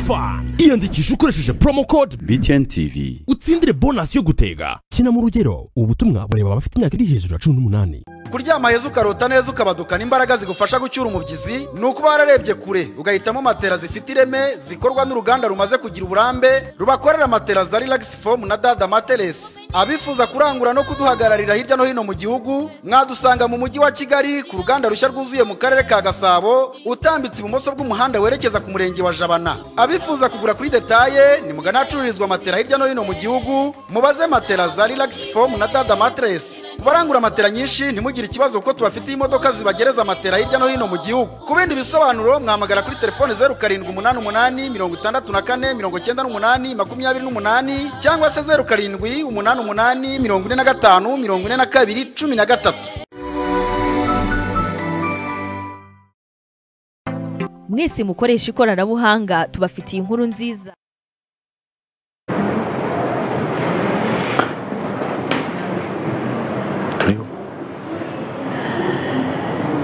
fani iyandikisha ukoresheje promo code BTN TV utsindire bonasi yo gutega kina mu rugero ubu butumwa bureba abafite imyaka iri hejuru ya cumi n'umunani kuryama heza ukarota neza ukabadukana imbaraga zigufasha gucyura umubyizi ni ukuba wararebye kure ugahitamo matera zifite ireme zikorwa n'uruganda rumaze kugira uburambe rubakorera matera za relax foam na dada materesi abifuza kurangura no kuduhagararira hirya no hino mu gihugu mwadusanga mu mujyi wa kigali ku ruganda rushya rwuzuye mu karere ka gasabo utambitse ibumoso bw'umuhanda werekeza ku murenge wa jabana abifuza kugura kuri detaye ni mugana ahacururizwa matera hirya no hino mu gihugu mubaze matera za relax foam na dada materesi ku barangura matera nyinshi ntimugire ntugire ikibazo kuko tubafitiye imodoka zibagereza matera hirya no hino mu gihugu ku bindi bisobanuro mwahamagara kuri telefone zeru karindwi umunani umunani mirongo itandatu na kane mirongo icyenda n'umunani makumyabiri n'umunani cyangwa se zeru karindwi umunani umunani mirongo ine na gatanu mirongo ine na kabiri cumi na gatatu mwese mukoresha ikoranabuhanga tubafitiye inkuru nziza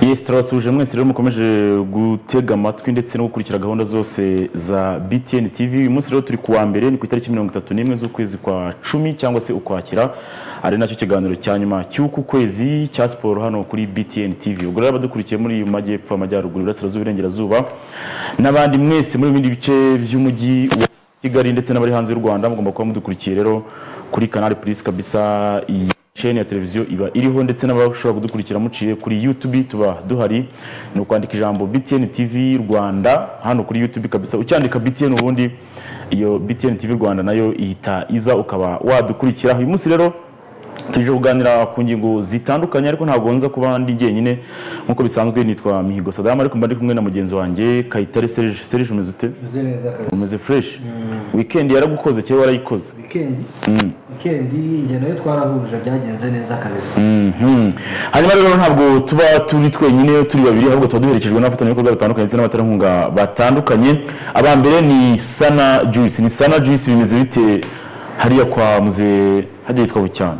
yesi turabasuje mwese rero mukomeje gutega amatwi ndetse no gukurikira gahunda zose za btn tv uyu munsi rero turi kuwa mbere ni ku itariki mirongo itatu n'imwe z'ukwezi kwa cumi cyangwa se ukwakira ari nacyo kiganiro cya nyuma cy'uku kwezi cya siporo hano kuri btn tv ubwo rero abadukurikiye muri uyu majyepfo amajyaruguru iburasirazuba iburengerazuba n'abandi mwese muri bindi bice by'umujyi wa kigali ndetse n'abari hanze y'u rwanda mugomba kuba mudukurikiye rero kuri kanari purisi kabisa iyi chaine ya televiziyo iba iriho ndetse n'abashobora kudukurikira muciye kuri YouTube tuba duhari ni ukwandika ijambo BTN TV Rwanda hano kuri YouTube kabisa ucyandika BTN ubundi iyo BTN TV Rwanda nayo ihita iza ukaba wadukurikira uyu munsi rero tuje kuganira ku ngingo zitandukanye ariko ntabwo nza kuba ndi jyenyine nk'uko bisanzwe nitwa Mihigo Sadam ariko mba ndi kumwe na mugenzi wanjye Kayitare Serge Serge umeze ute umeze fresh weekend yaragukoze cyangwa warayikoze wikendi wikendi njye nayo twarahurije byagenze neza kabisa hanyuma rero ntabwo tuba turi twenyine turi babiri ahubwo tuba duherekejwe n'abafatanyabikorwa batandukanye ndetse n'abaterankunga batandukanye aba mbere ni sana juice ni sana juice bimeze bite hariya kwa muze hajya yitwa bucyana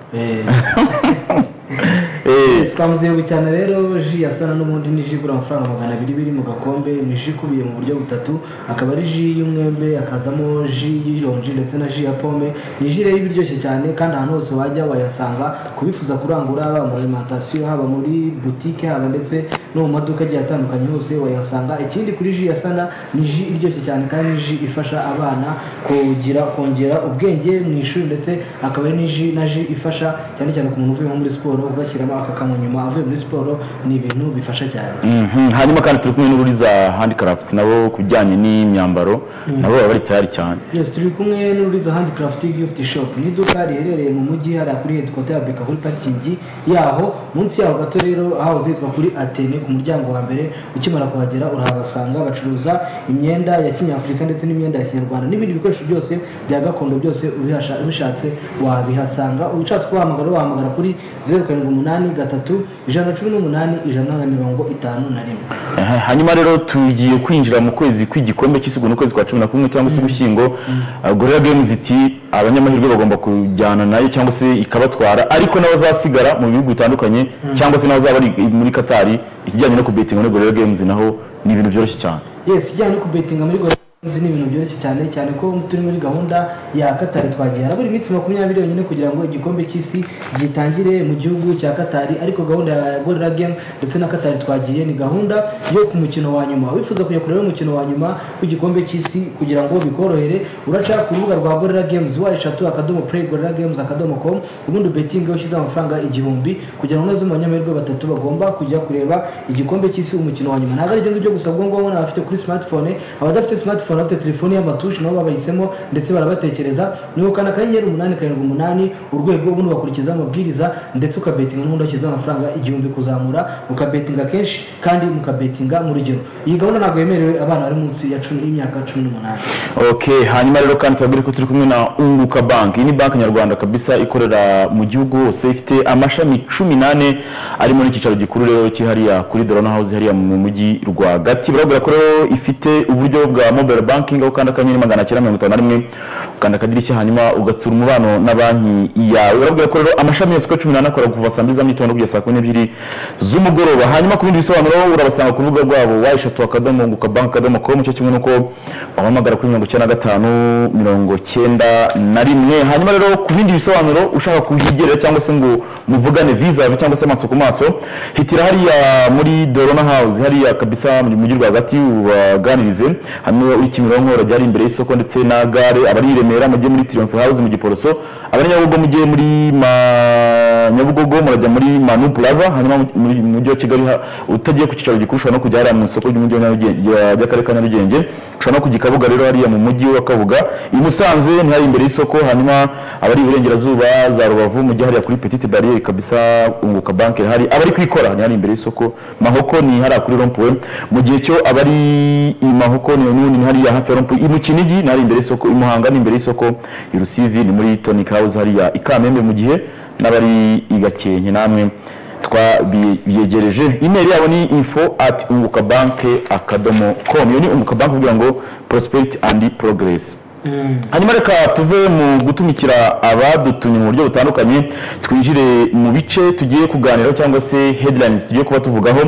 Eh, twamuzewe cyane rero ji yasana n'ubundi ni ji igura amafaranga magana abiri biri mu gakombe ni ji ikubiye mu buryo butatu akaba ari ji y'umwembe hakazamo ji y'ironji ndetse na ji ya pome ni ji rero iba iryoshye cyane kandi ahantu hose wajya wayasanga kubifuza kurangura haba mu alimentation haba muri butike haba ndetse no mu maduka agiye atandukanye hose wayasanga ikindi kuri ji yasana ni ji iryoshye cyane kandi ni ji ifasha abana kugira kongera ubwenge mu ishuri ndetse akaba ari ni ji na ji ifasha cyane cyane ku muntu uvuye nko muri siporo ugashyiramo akakanywa nyuma avuye muri siporo ni ibintu bifasha cyane mhm. hanyuma kandi turi kumwe n'uburiza handicraft nabo ku bijyanye n'imyambaro nabo baba bari tayari cyane yes turi kumwe n'uriza handicraft gift shop ni iduka riherereye mu mujyi hariya kuri headquarter ya beka kuri parikingi yaho munsi yaho gato rero hahoze hitwa kuri atene ku muryango wa mbere ukimara kuhagera urahabasanga bacuruza imyenda ya kinyafurika ndetse n'imyenda ya kinyarwanda n'ibindi bikoresho byose bya gakondo byose ubihasha- ubishatse wabihasanga ushatse kubahamagara wahamagara kuri zeru karindwi umunani gatatu ijana na cumi n'umunani ijana na mirongo itanu na rimwe Aha, hanyuma rero tugiye kwinjira mu kwezi kw'igikombe cy'isigo n'ukwezi kwa cumi na kumwe cyangwa se ugushyingo Uh, gorilla games iti abanyamahirwe bagomba kujyana nayo cyangwa se ikabatwara ariko n'abazasigara mu bihugu bitandukanye cyangwa se n'abazaba bari muri katari ikijyanye no kubetinga muri gorilla games naho ni ibintu byoroshye cyane yes ijyanye no kubetinga muri Gorilla Games ni ibintu byoroshye cyane cyane ko turi muri gahunda ya katari twagiye harabura iminsi makumyabiri yonyine kugira ngo igikombe cy'isi gitangire mu gihugu cya katari ariko gahunda ya gorira game ndetse na katari twagiye ni gahunda yo ku mukino wa nyuma wifuza kujya kureba umukino wa nyuma w'igikombe cy'isi kugira ngo bikorohere uraca ku rubuga rwa gorira games wa eshatu akadomo play gorira games akadomo com ubundi ubetinga ushyize amafaranga igihumbi kugira ngo neza abanyamahirwe batatu bagomba kujya kureba igikombe cy'isi umukino wa nyuma ntabwo ari ibyo ngibyo gusa ubwo ngubwo ni abafite kuri smartphone abadafite smartphone bafite telefone y'amatushi nabo babahisemo ndetse barabatekereza ni ukana akanyenyeri umunani karindwi umunani urwego ubundi ugakurikiza amabwiriza ndetse ukabetinga n'ubundi washyizeho amafaranga igihumbi kuzamura ukabetinga kenshi kandi mukabetinga mu rugero iyi gahunda ntabwo yemerewe abana bari munsi ya cumi y'imyaka cumi n'umunani okay hanyuma rero kandi tubabwire ko turi kumwe na unguka bank iyi ni banki nyarwanda kabisa ikorera mu gihugu hose ifite amashami cumi n'ane arimo n'icyicaro gikuru rero kihariya kuri dorona house hariya mu mujyi rwagati barabwira ko rero ifite uburyo bwa mobile mobile banking aho ukanda akanyenyeri magana cyenda mirongo itanu na rimwe ukanda akadirishya hanyuma ugatsura umubano na banki yawe urabwira ko rero amashami yose uko cumi n'ane akora kuva saa mbili za mugitondo kugeza saa kumi n'ebyiri z'umugoroba hanyuma ku bindi bisobanuro urabasanga ku rubuga rwabo wa eshatu akadomo nguka banki akadomo komu cyo kimwe n'uko wahamagara kuri mirongo icyenda na gatanu mirongo cyenda na rimwe hanyuma rero ku bindi bisobanuro ushaka kuhigerera cyangwa se ngo muvugane visa yawe cyangwa se amaso ku maso hitira hariya muri dorona house hariya kabisa mu mujyi rwagati ubaganirize hano uri kimironko urajya ari imbere y'isoko ndetse na gare abari i remera mujye muri triumph house mu giporoso abari nyabugogo mujye muri ma nyabugogo murajya muri manu plaza hanyuma mu mu mujyi wa kigali ha- utagiye ku cyicaro gikuru ushobora no kujya hariya mu isoko ry'umujyi wa Nyarugenge- rya- ry'akarere ka nyarugenge ushobora no kujya i kabuga rero hariya mu mujyi wa kabuga i musanze ni hariya imbere y'isoko hanyuma abari iburengerazuba za rubavu mujye hariya kuri petite barriere kabisa unguka banki hari abari kwikora ni hariya imbere y'isoko mahoko ni hariya kuri rompuwe mu gihe cyo abari i mahoko ni n'ubundi ni hariya hafi ya rompuwe i mu kinigi ni hariya imbere y'isoko i muhanga ni imbere y'isoko i rusizi ni muri tonic house hariya i kamembe mu gihe n'abari i gakenke namwe twabiyegereje imeri yabo ni info at unguka banke akadomo com iyo ni unguka banke kugira ngo prosperity and progress hanyuma reka tuve mu gutumikira abadutumye mu buryo butandukanye twinjire mu bice tugiye kuganiraho cyangwa se headlines tugiye kuba tuvugaho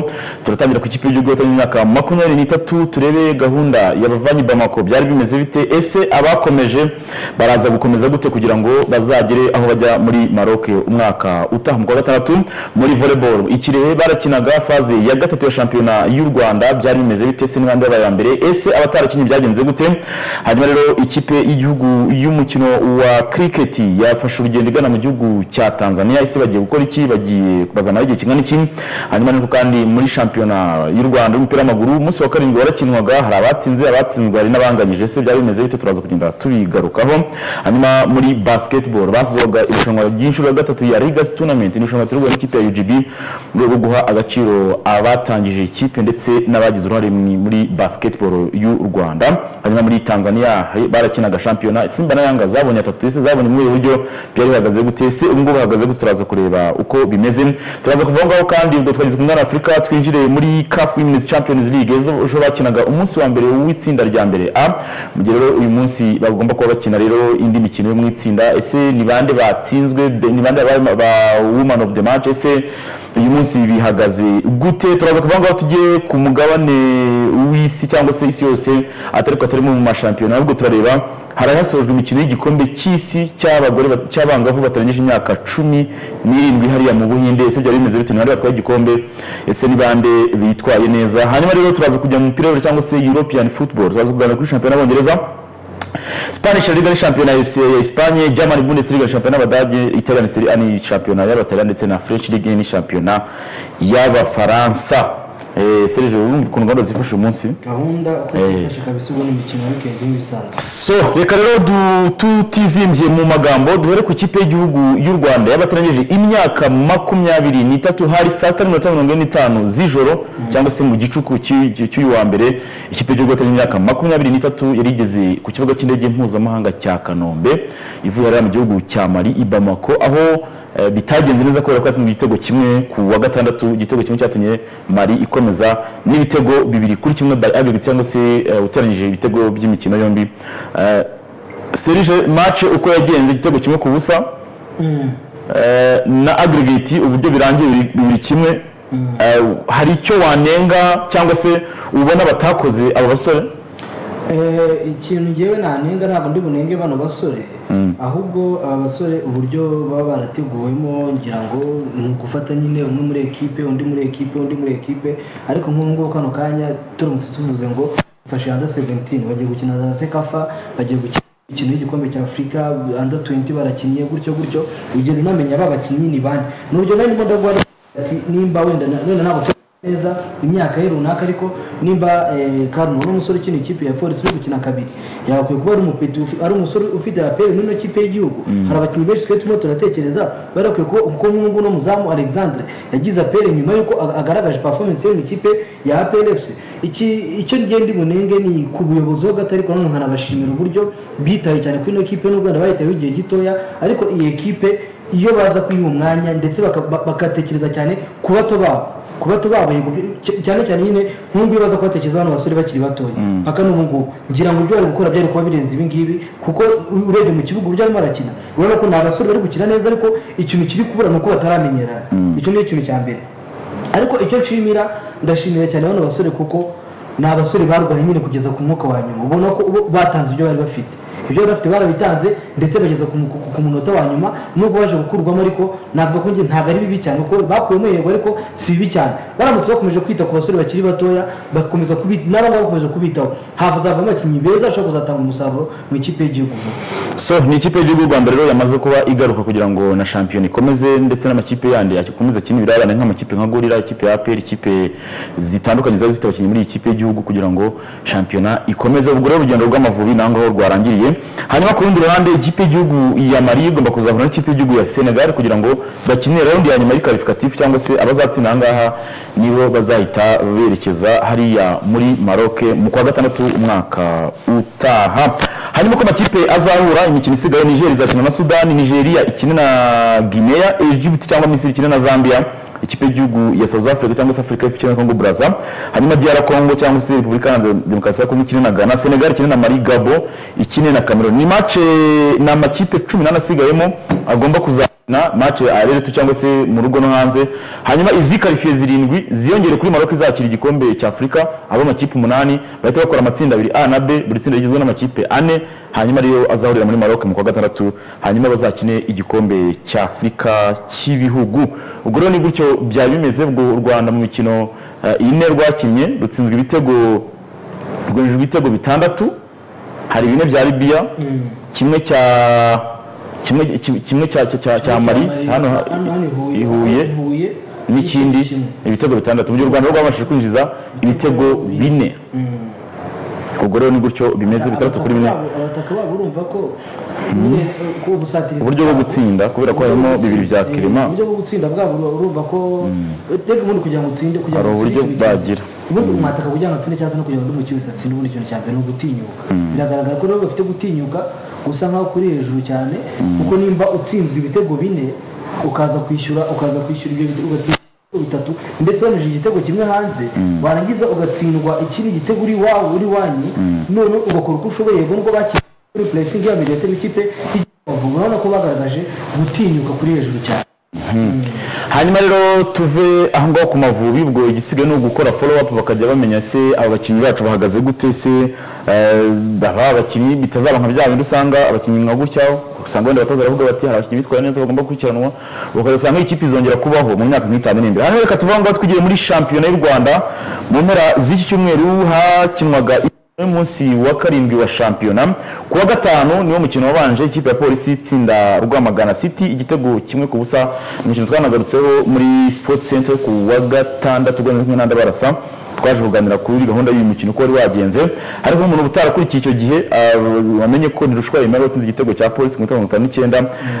turatangira ku ikipe y'igihugu y'abatangiye imyaka makumyabiri n'itatu turebe gahunda yabavanye bamako byari bimeze bite ese abakomeje baraza gukomeza gute kugira ngo bazagere aho bajya muri maroc umwaka utaha mu kwa gatandatu muri volleyball ikirehe barakinaga faze ya gatatu ya shampiyona y'u rwanda byari bimeze bite se n'abandi babaye aba mbere ese abatarakinnye byagenze gute hanyuma rero ikipe y'igihugu y'umukino wa cricket yafashe urugendo igana mu gihugu cya tanzania ese bagiye gukora iki bagiye bazamara igihe kingana iki hanyuma ariko kandi muri shampiyona y'u rwanda y'umupira w'amaguru umunsi wa karindwi warakinwaga hari abatsinze abatsinzwe hari n'abanganyije ese byari bimeze bite turaza kugenda tubigarukaho hanyuma muri basketball basozaga irushanwa ry'inshuro ya gatatu ya legacy tournament ni irushanwa turiguha n'ikipe ya UGB mu rwego rwo guha agaciro abatangije ikipe ndetse n'abagize uruhare mu- muri basketball y'u rwanda hanyuma muri tanzania hari- barakinaga shampiyona simba na yanga zabonye atatu ese zabonye muri ubu buryo byari bihagaze gute ese ubu ngubu bahagaze gute turaza kureba uko bimeze turaza kuva aho ngaho kandi ubwo twageze ku mwana wa afurika twinjire muri caf women's champions league ejo ejo bakinaga umunsi wa mbere w'itsinda rya mbere a mu gihe rero uyu munsi bagomba kuba bakina rero indi mikino yo mu itsinda ese ni bande batsinzwe Be- ni bande babaye ma- ba woman of the match ese uyu munsi bihagaze gute turaza kuvuga ngo tujye ku mugabane w'isi cyangwa se isi yose atari ko atari mu mashampiyona ahubwo turareba harahasojwe imikino y'igikombe cy'isi cy'abagore bat- cy'abangavu batarengeje imyaka cumi n'irindwi hariya mu buhinde ese byari bimeze bite ni bande batwaye igikombe ese ni bande bitwaye neza hanyuma rero turaza kujya mu mupira w'amaguru cyangwa se european football turaza kuganira kuri shampiyona y'abongereza Spanish Liga ni shampiyona ya Esi- ya Espagne, German Bundesliga ni shampiyona y'Abadage, Italian Serie A ni shampiyona y'Abataliyani ndetse na French Ligue ni shampiyona y'Abafaransa. Eh, Serge urumva ukuntu gahunda zifasha uyu munsi? gahunda uko zifashe kabisa ubu n'imikino ya wikendi nk'ibisanzwe So, reka rero du- tutizimbye mu magambo duhere ku ikipe y'igihugu y'u Rwanda y'abatarangije imyaka makumyabiri n'itatu hari saa sita n'iminota mirongo ine n'itanu z'ijoro cyangwa se mu gicuku cy'uyu cy'u- cy'uyu wa mbere ikipe y'igihugu y'abatarangije imyaka makumyabiri n'itatu yari igeze ku kibuga cy'indege mpuzamahanga cya Kanombe ivuye hariya mu gihugu cya Mali i Bamako aho Eh, bitagenze neza kubera ko yatsinzwe igitego kimwe ku wa gatandatu igitego kimwe cyatumye mari ikomeza n'ibitego bibiri kuri kimwe by aggregate cyangwa se eh, uteranyije ibitego by'imikino yombi Eh, serije match uko yagenze igitego kimwe ku busa Eh, na aggregate uburyo birangiye biri- bibiri kimwe Eh, hari icyo wanenga cyangwa se ubona batakoze abo basore Eh, ikintu ngewe nanenga ntabwo ndi bunenge bano basore ahubwo aba basore uburyo baba barateguwemo ngira ngo ni ugufata nyine umwe muri ekipe undi muri ekipe undi muri ekipe ariko nk'ubu ngubu kano kanya turamutse tuvuze ngo dufashe anda seventini bagiye gukina za sekafa bagiye gukina imikino y'igikombe cya afurika anda tuwenti barakinnye gutyo gutyo ugenda unamenya ba bakinnyi ni bande ni urugero narimo ndagwa ati nimba wenda na- wenda ntabwo tuzi neza imyaka ye runaka ariko nimba eh, Karumo n'umusore ukina ikipe ya polisi uri gukina kabiri yakwiye kuba ari umupeti ufi- ari umusore ufite aperi n'ino kipe y'igihugu hari abakinnyi benshi twe turimo turatekereza bari bakwiye kuba kuko nk'ubu ngubu n'umuzamu Alexandre yagize aperi nyuma y'uko ag- agaragaje performance ye mu ikipe ya APR FC iki icyo ngende munenge ni ku buyobozi ho gato ariko nanone nkanabashimira uburyo bitaye cyane kuri ino kipe n'ubwo wenda bayitayeho igihe gitoya ariko iyi ekipe iyo baza kuyiha umwanya ndetse baka- ba- bagatekereza cyane ku bato babo kuba tubabuye cyane cyane nyine nk'ubu ibibazo ko batekereza abana basore bakiri batoya mpaka n'ubu ngubu ngira ngo ibyo bari gukora byari kuba birenze ibi ngibi kuko urebye mu kibuga uburyo arimo arakina urabona ko ni abasore bari gukina neza ariko ikintu kiri kubura ni uko bataramenyerana icyo ni ikintu cya mbere ariko icyo nshimira ndashimira cyane bano basore kuko ni abasore barwaye nyine kugeza ku mwuka wa nyuma ubona ko bo batanze ibyo bari bafite ibyo bari bafite barabitanze ndetse bageza ku mu- ku munota wa nyuma nubwo baje gukurwamo ariko navuga ko njye ntabwo ari bibi cyane kuko bakuyemo yego ariko si bibi cyane baramutse bakomeje kwita ku basore bakiri batoya bakomeza kubi- n'abangaba bakomeje kubitaho havuzavamo abakinnyi beza bashobora kuzatanga umusaruro mu ikipe y'igihugu so ni ikipe y'igihugu u rwanda rero yamaze kuba igaruka kugira ngo na shampiyona ikomeze ndetse n'amakipe yandi akomeze akinira abana nk'amakipe nka gorira ikipe ya aperi ikipe zitandukanye ziba zifite abakinnyi muri iyi kipe y'igihugu kugira ngo shampiyona ikomeze ubwo rero urugendo rw'amavubi naho ngaho rwarangiriye hanyuma ku rundi ruhande ikipe y'igihugu ya mari igomba kuzahura n'ikipe y'igihugu ya senegal kugira ngo bakinire raundi ya nyuma y'ikarifikatifu cyangwa se abazatsinda aha ngaha nibo bazahita berekeza hariya muri maroc mu kwa gatandatu umwaka utaha hanyuma ko amakipe azahura imikino isigaye niger izakina na sudani nigeria ikine na guinea egypt cyangwa misiri ikine na zambia ikipe y'igihugu ya south africa cyangwa se afurika y'epfo ikine na congo braza hanyuma dr congo cyangwa se repubulika ya demokarasi ya kongo ikine na ghana senegal ikine na mali gabo ikine na cameroon ni mace ni amakipe cumi n'ane asigayemo agomba kuzakina mace areretu cyangwa se mu rugo no hanze hanyuma izi karifiye zirindwi ziyongere kuri maroc izakira igikombe cya afurika abo amakipe umunani bahita bakora amatsinda abiri a na b buri tsinda rigizwe n'amakipe ane hanyuma ariyo azahurira muri maroc mu kwa gatandatu hanyuma bazakine igikombe cya afurika cy'ibihugu ubwo rero ni gutyo byaba bimeze ubwo u rwanda mu mikino eh, ine rwakinnye rutsinzwe ibitego rwinjijwe ibitego bitandatu hari bine bya libiya kimwe cya kimwe kimwe cya cya- cya cya mari hano ha- i Huye n'ikindi ibitego bitandatu mu gihe u rwanda rwo rwabashije kwinjiza ibitego bine ubwo rero ni gutyo bimeze bitandatu kuri bine abataka babo urumva ko nyine ko ubusatirizi uburyo bwo gutsinda kubera ko harimo bibiri bya kirima uburyo bwo gutsinda bwabo uru- urumva ko reka ubundi kugira ngo utsinde kugira ngo Hari uburyo utsinde ibintu- bagira. ubundi umwataka kugira ngo atsinde cyangwa se no kugira ngo undi mukino atsinde ubundi ikintu cya mbere ni ugutinyuka biragaragara ko rero bafite gutinyuka gusa nkaho kuri hejuru cyane kuko nimba utsinzwe ibitego bine ukaza kwishyura ukaza kwishyura ibyo bitego ugatsinda ibitego bitatu ndetse wanyujije igitego kimwe hanze warangiza ugatsindwa ikindi gitego uri wawe uri wanyu none ugakora uko ushoboye yego nubwo bakiriye kuri puresingi ya mbere yatera ikipe y'Amavubi. urabona ko bagaragaje gutinyuka kuri hejuru cyane hanyuma rero tuve aho ngaho ku mavubi ubwo igisigaye ni ugukora follow up bakajya bamenya se aba bakinnyi bacu bahagaze gute se eh, aba bakinnyi bitazaba nka bya bindi usanga abakinnyi nka gutya usanga wenda abatoza baravuga bati hari abakinnyi bitwaye neza bagomba gukurikiranwa ukazasanga ikipe izongera kubaho mu myaka nk'itanu iri imbere hanyuma reka tuve aho ngaho twigire muri shampiyona y'u rwanda mu mpera z'iki cyumweru hakinwaga umunsi wa karindwi wa shampiyona ku wa gatanu niwo mukino wabanje ikipe ya polisi itsinda rwamagana city igitego kimwe ku busa ni umukino twanagarutseho muri sports center ku wa gatandatu urwego kumwe n'andi barasa twaje kuganira kuri gahunda y'uyu mukino uko wari wagenze ariko umuntu utarakurikiye icyo gihe ah, wamenye ko ntirushwa yemerewe watsinze igitego cya polisi ku minota mirongo itanu n'icyenda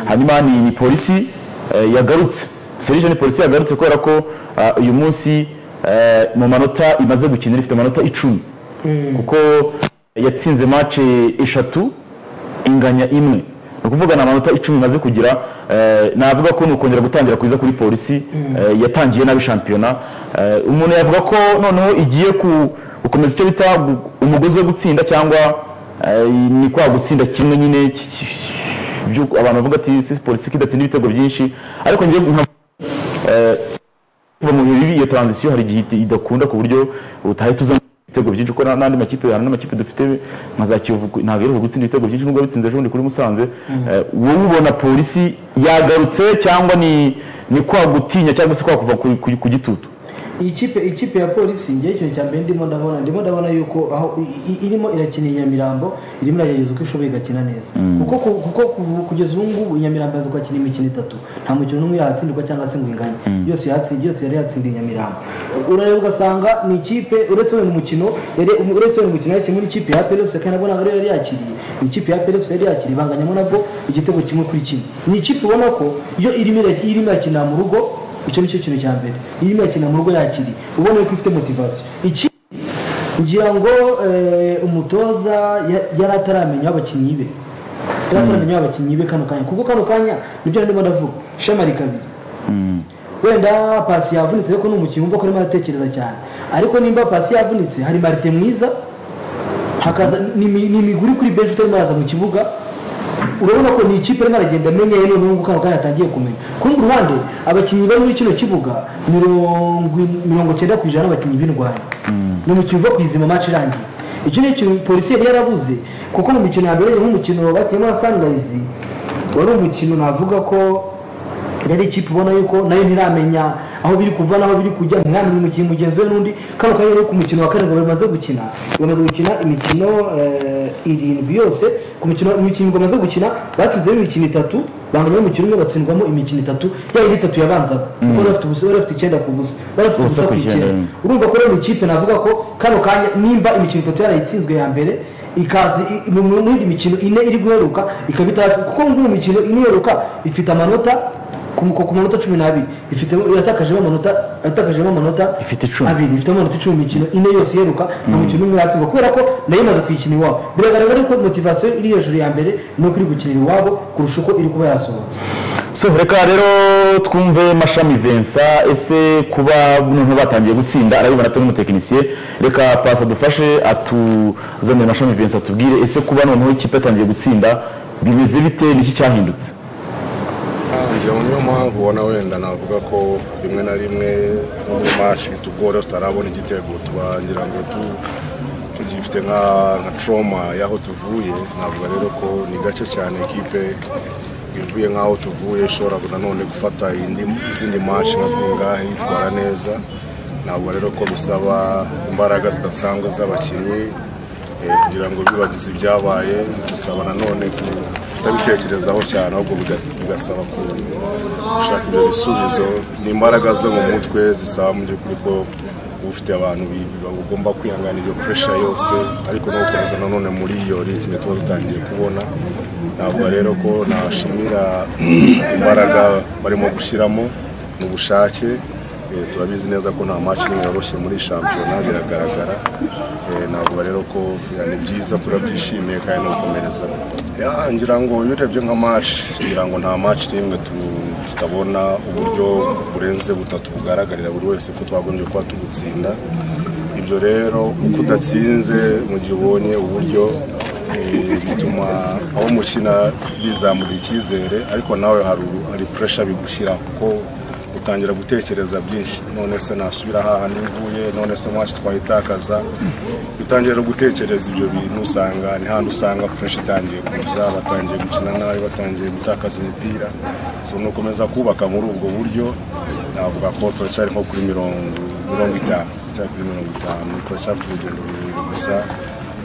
hanyuma ni ni polisi eh, yagarutse serije ni polisi yagarutse kubera ko ah, uyu munsi eh, mu manota imaze gukina ifite amanota icumi kuko yatsinze mace eshatu inganya imwe ni ukuvuga ni amanota icumi imaze kugira eh, navuga ko ni ukongera gutangira kwiza kuri polisi eh, yatangiye nabi shampiyona Eh, umuntu yavuga ko noneho igiye ku- gukomeza icyo bita gu- umugozi wo gutsinda cyangwa eh, ni kwa gutsinda kimwe nyine ki- ki- by'uko abantu bavuga ati "Si polisi kidatsinda ibitego byinshi ariko njye nka kuva mu bihe bibi iyo transition hari igihe iti- idakunda ku buryo utahita uza ibitego byinshi kuko na- n'andi makipe hari n'amakipe dufite nka za Kiyovu ntabwo aheruka gutsinda ibitego byinshi nubwo bitsinze ejo bundi kuri Musanze Eh, wowe ubona polisi yagarutse cyangwa ni ni kwa gutinya cyangwa se kwa kuva ku- ku ku gitutu iyi kipe ikipe ya polisi ngewe ikintu cya mbere ndimo ndabona ndimo ndabona yuko aho i- i- irimo irakina i nyamirambo irimo iragerageza uko ishoboye igakina neza kuko ku- kuko ku- kugeza ubu ngubu i nyamirambo yazi gukina imikino itatu nta mukino n'umwe yahatsindirwa cyangwa se ngo ingane yose yatsindiye yose yari yatsindiye i nyamirambo urareba ugasanga ni ikipe uretse wenda umukino yari- um- uretse wenda umukino yakinnye muri ikipe ya perepusi kandi nabwo ntabwo yari yakiriye ni ikipe ya perepusi yari yakiriye banganyamo nabwo igitego kimwe kuri kimwe ni ikipe ubona ko iyo irimo ira- irimo irakinira mu rugo icyo ni cyo kintu cya mbere iyo urimo urakina mu rugo yakiri ubona ko ifite motivasiyo iki kugira ngo eh, umutoza ya- yari ataramenya abakinnyi be yari ataramenya abakinnyi be kano kanya kuko kano kanya nibyo ndimo ndavuga ishema rikabiri wenda pasi yavunitse ariko ni umukinnyi wumva ko arimo aratekereza cyane ariko nimba pasi yavunitse hari marite mwiza hakaza ni imi- ni imiguri kuri benshi utarimo araza mu kibuga urabona ko ni ikipe arimo aragenda amenya yewe n'ubu ngubu kandi atangiye kumenya ku rundi ruhande abakinnyi bari muri kino kibuga mirongo in- mirongo cyenda ku ijana abakinnyi b'indwanyi ni umukino uva kwizima match irangiye icyo ni ikintu polisi yari yarabuze kuko mu mikino ya mbere nk'umukino batiyemo na sangayizi wari umukino navuga ko yari ikipe ubona yuko nayo ntiramenya aho biri kuva n'aho biri kujya ntiramenya umukinnyi mugenzi we n'undi kano kanya rero ku mukino wa karindwi bamaze gukina bamaze gukina imikino eh, irindwi yose ku mikino imikino bamaze gukina batsinzemo imikino itatu banganya umukino umwe batsindwamo imikino itatu yaba indi itatu yabanzaga kuko bari bafite ubusa bari bafite icyenda ku busa bari bafite ubusa ku icyenda urumva ko rero mu ikipe navuga ko kano kanya nimba imikino itatu yarayitsinzwe ya mbere ikazi i- mu- mu- muri mikino ine iri guheruka ikaba itazi kuko ngo mu mikino ine iheruka ifite amanota ku ku- ku manota cumi n'abiri ifite yatakajemo amanota yatakajemo amanota Ifite icumi. abiri ifite amanota icumi mu mikino ine yose iheruka nta mukino umwe yatsindwa kubera ko nayo imaze kuyikina iwabo biragaragara yuko motivasiyo iri hejuru ya mbere ni uko iri gukinira iwabo kurusha uko iri kuba yasohotse so reka rero twumve mashami Vincent ese kuba noneho batangiye gutsinda arabibona atari n'umutekinisiye reka pasi adufashe atuzanire mashami Vincent atubwire ese kuba noneho ikipe yatangiye gutsinda bimeze bite niki cyahindutse ngira ngo niyo mpamvu ubona wenda navuga ko rimwe na rimwe nko muri maci bitugora tutarabona igitego tuba ngira ngo tu- tugifite nka nka trauma y'aho tuvuye navuga rero ko ni gake cyane ikipe ivuye nk'aho tuvuye ishobora nanone gufata indi- izindi maci nka zingahe yitwara neza ntabwo rero ko bisaba imbaraga zidasanzwe z'abakinnyi Eh, kugira ngo bibagize ibyabaye bisaba nanone ku- kutabitekerezaho cyane ahubwo biga- bigasaba ku- gushaka ibyo bisubizo ni imbaraga zo mu mutwe zisaba mu by'ukuri ko uba ufite abantu bi- bi- bagomba kwihanganira iyo pressure yose ariko no gukomeza nanone muri iyo ritme tuba dutangiye kubona ntabwo rero ko nashimira imbaraga barimo gushyiramo mu bushake Eh, turabizi neza ko nta match imwe yoroshye muri shampiyona biragaragara Eh, ntabwo rero ko eh, ni byiza turabyishimiye kandi no gukomereza Ya, ngira ngo iyo urebye nka match ngira ngo nta match n'imwe tu- tutabona uburyo burenze butatu bugaragarira buri wese ko twagombye kuba tubutsinda ibyo rero uko udatsinze mu gihe ubonye uburyo eh, bituma abo mukina bizamura icyizere ariko nawe hari u- hari pressure bigushyira kuko utangira gutekereza byinshi none se nasubira hahandi mvuye none se mwacu twayitakaza utangira gutekereza ibyo bintu usanga ni handi usanga fureshi itangiye kuza batangiye gukina nabi batangiye gutakaza imipira so nukomeza kubaka muri ubwo buryo navuga ko turacyari nko kuri mirongo mirongo itanu turacyari kuri mirongo itanu turacyari ku rugendo rurerure gusa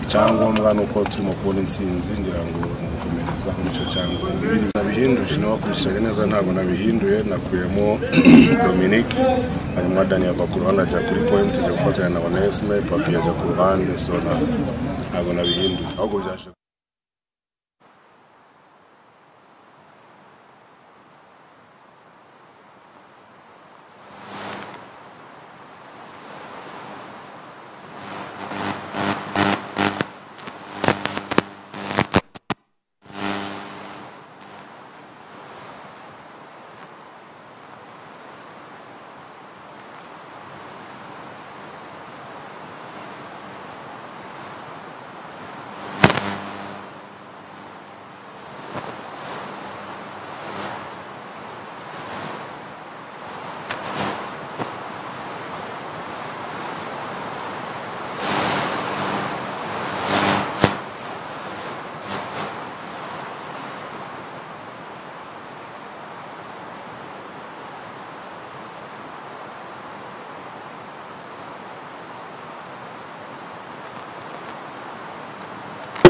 icyangombwa ni uko turimo kubona intsinzi ngira ngo ni ugukomereza muri icyo cyangombwa nabihinduje nabakurikiranye neza ntabwo nabihinduye nakuyemo dominic hanyuma dani yava ku ruhande ajya kuri point ajya gufatanya na onesime papi ajya ku ruhande so na- ntabwo nabihinduye ahubwo byaje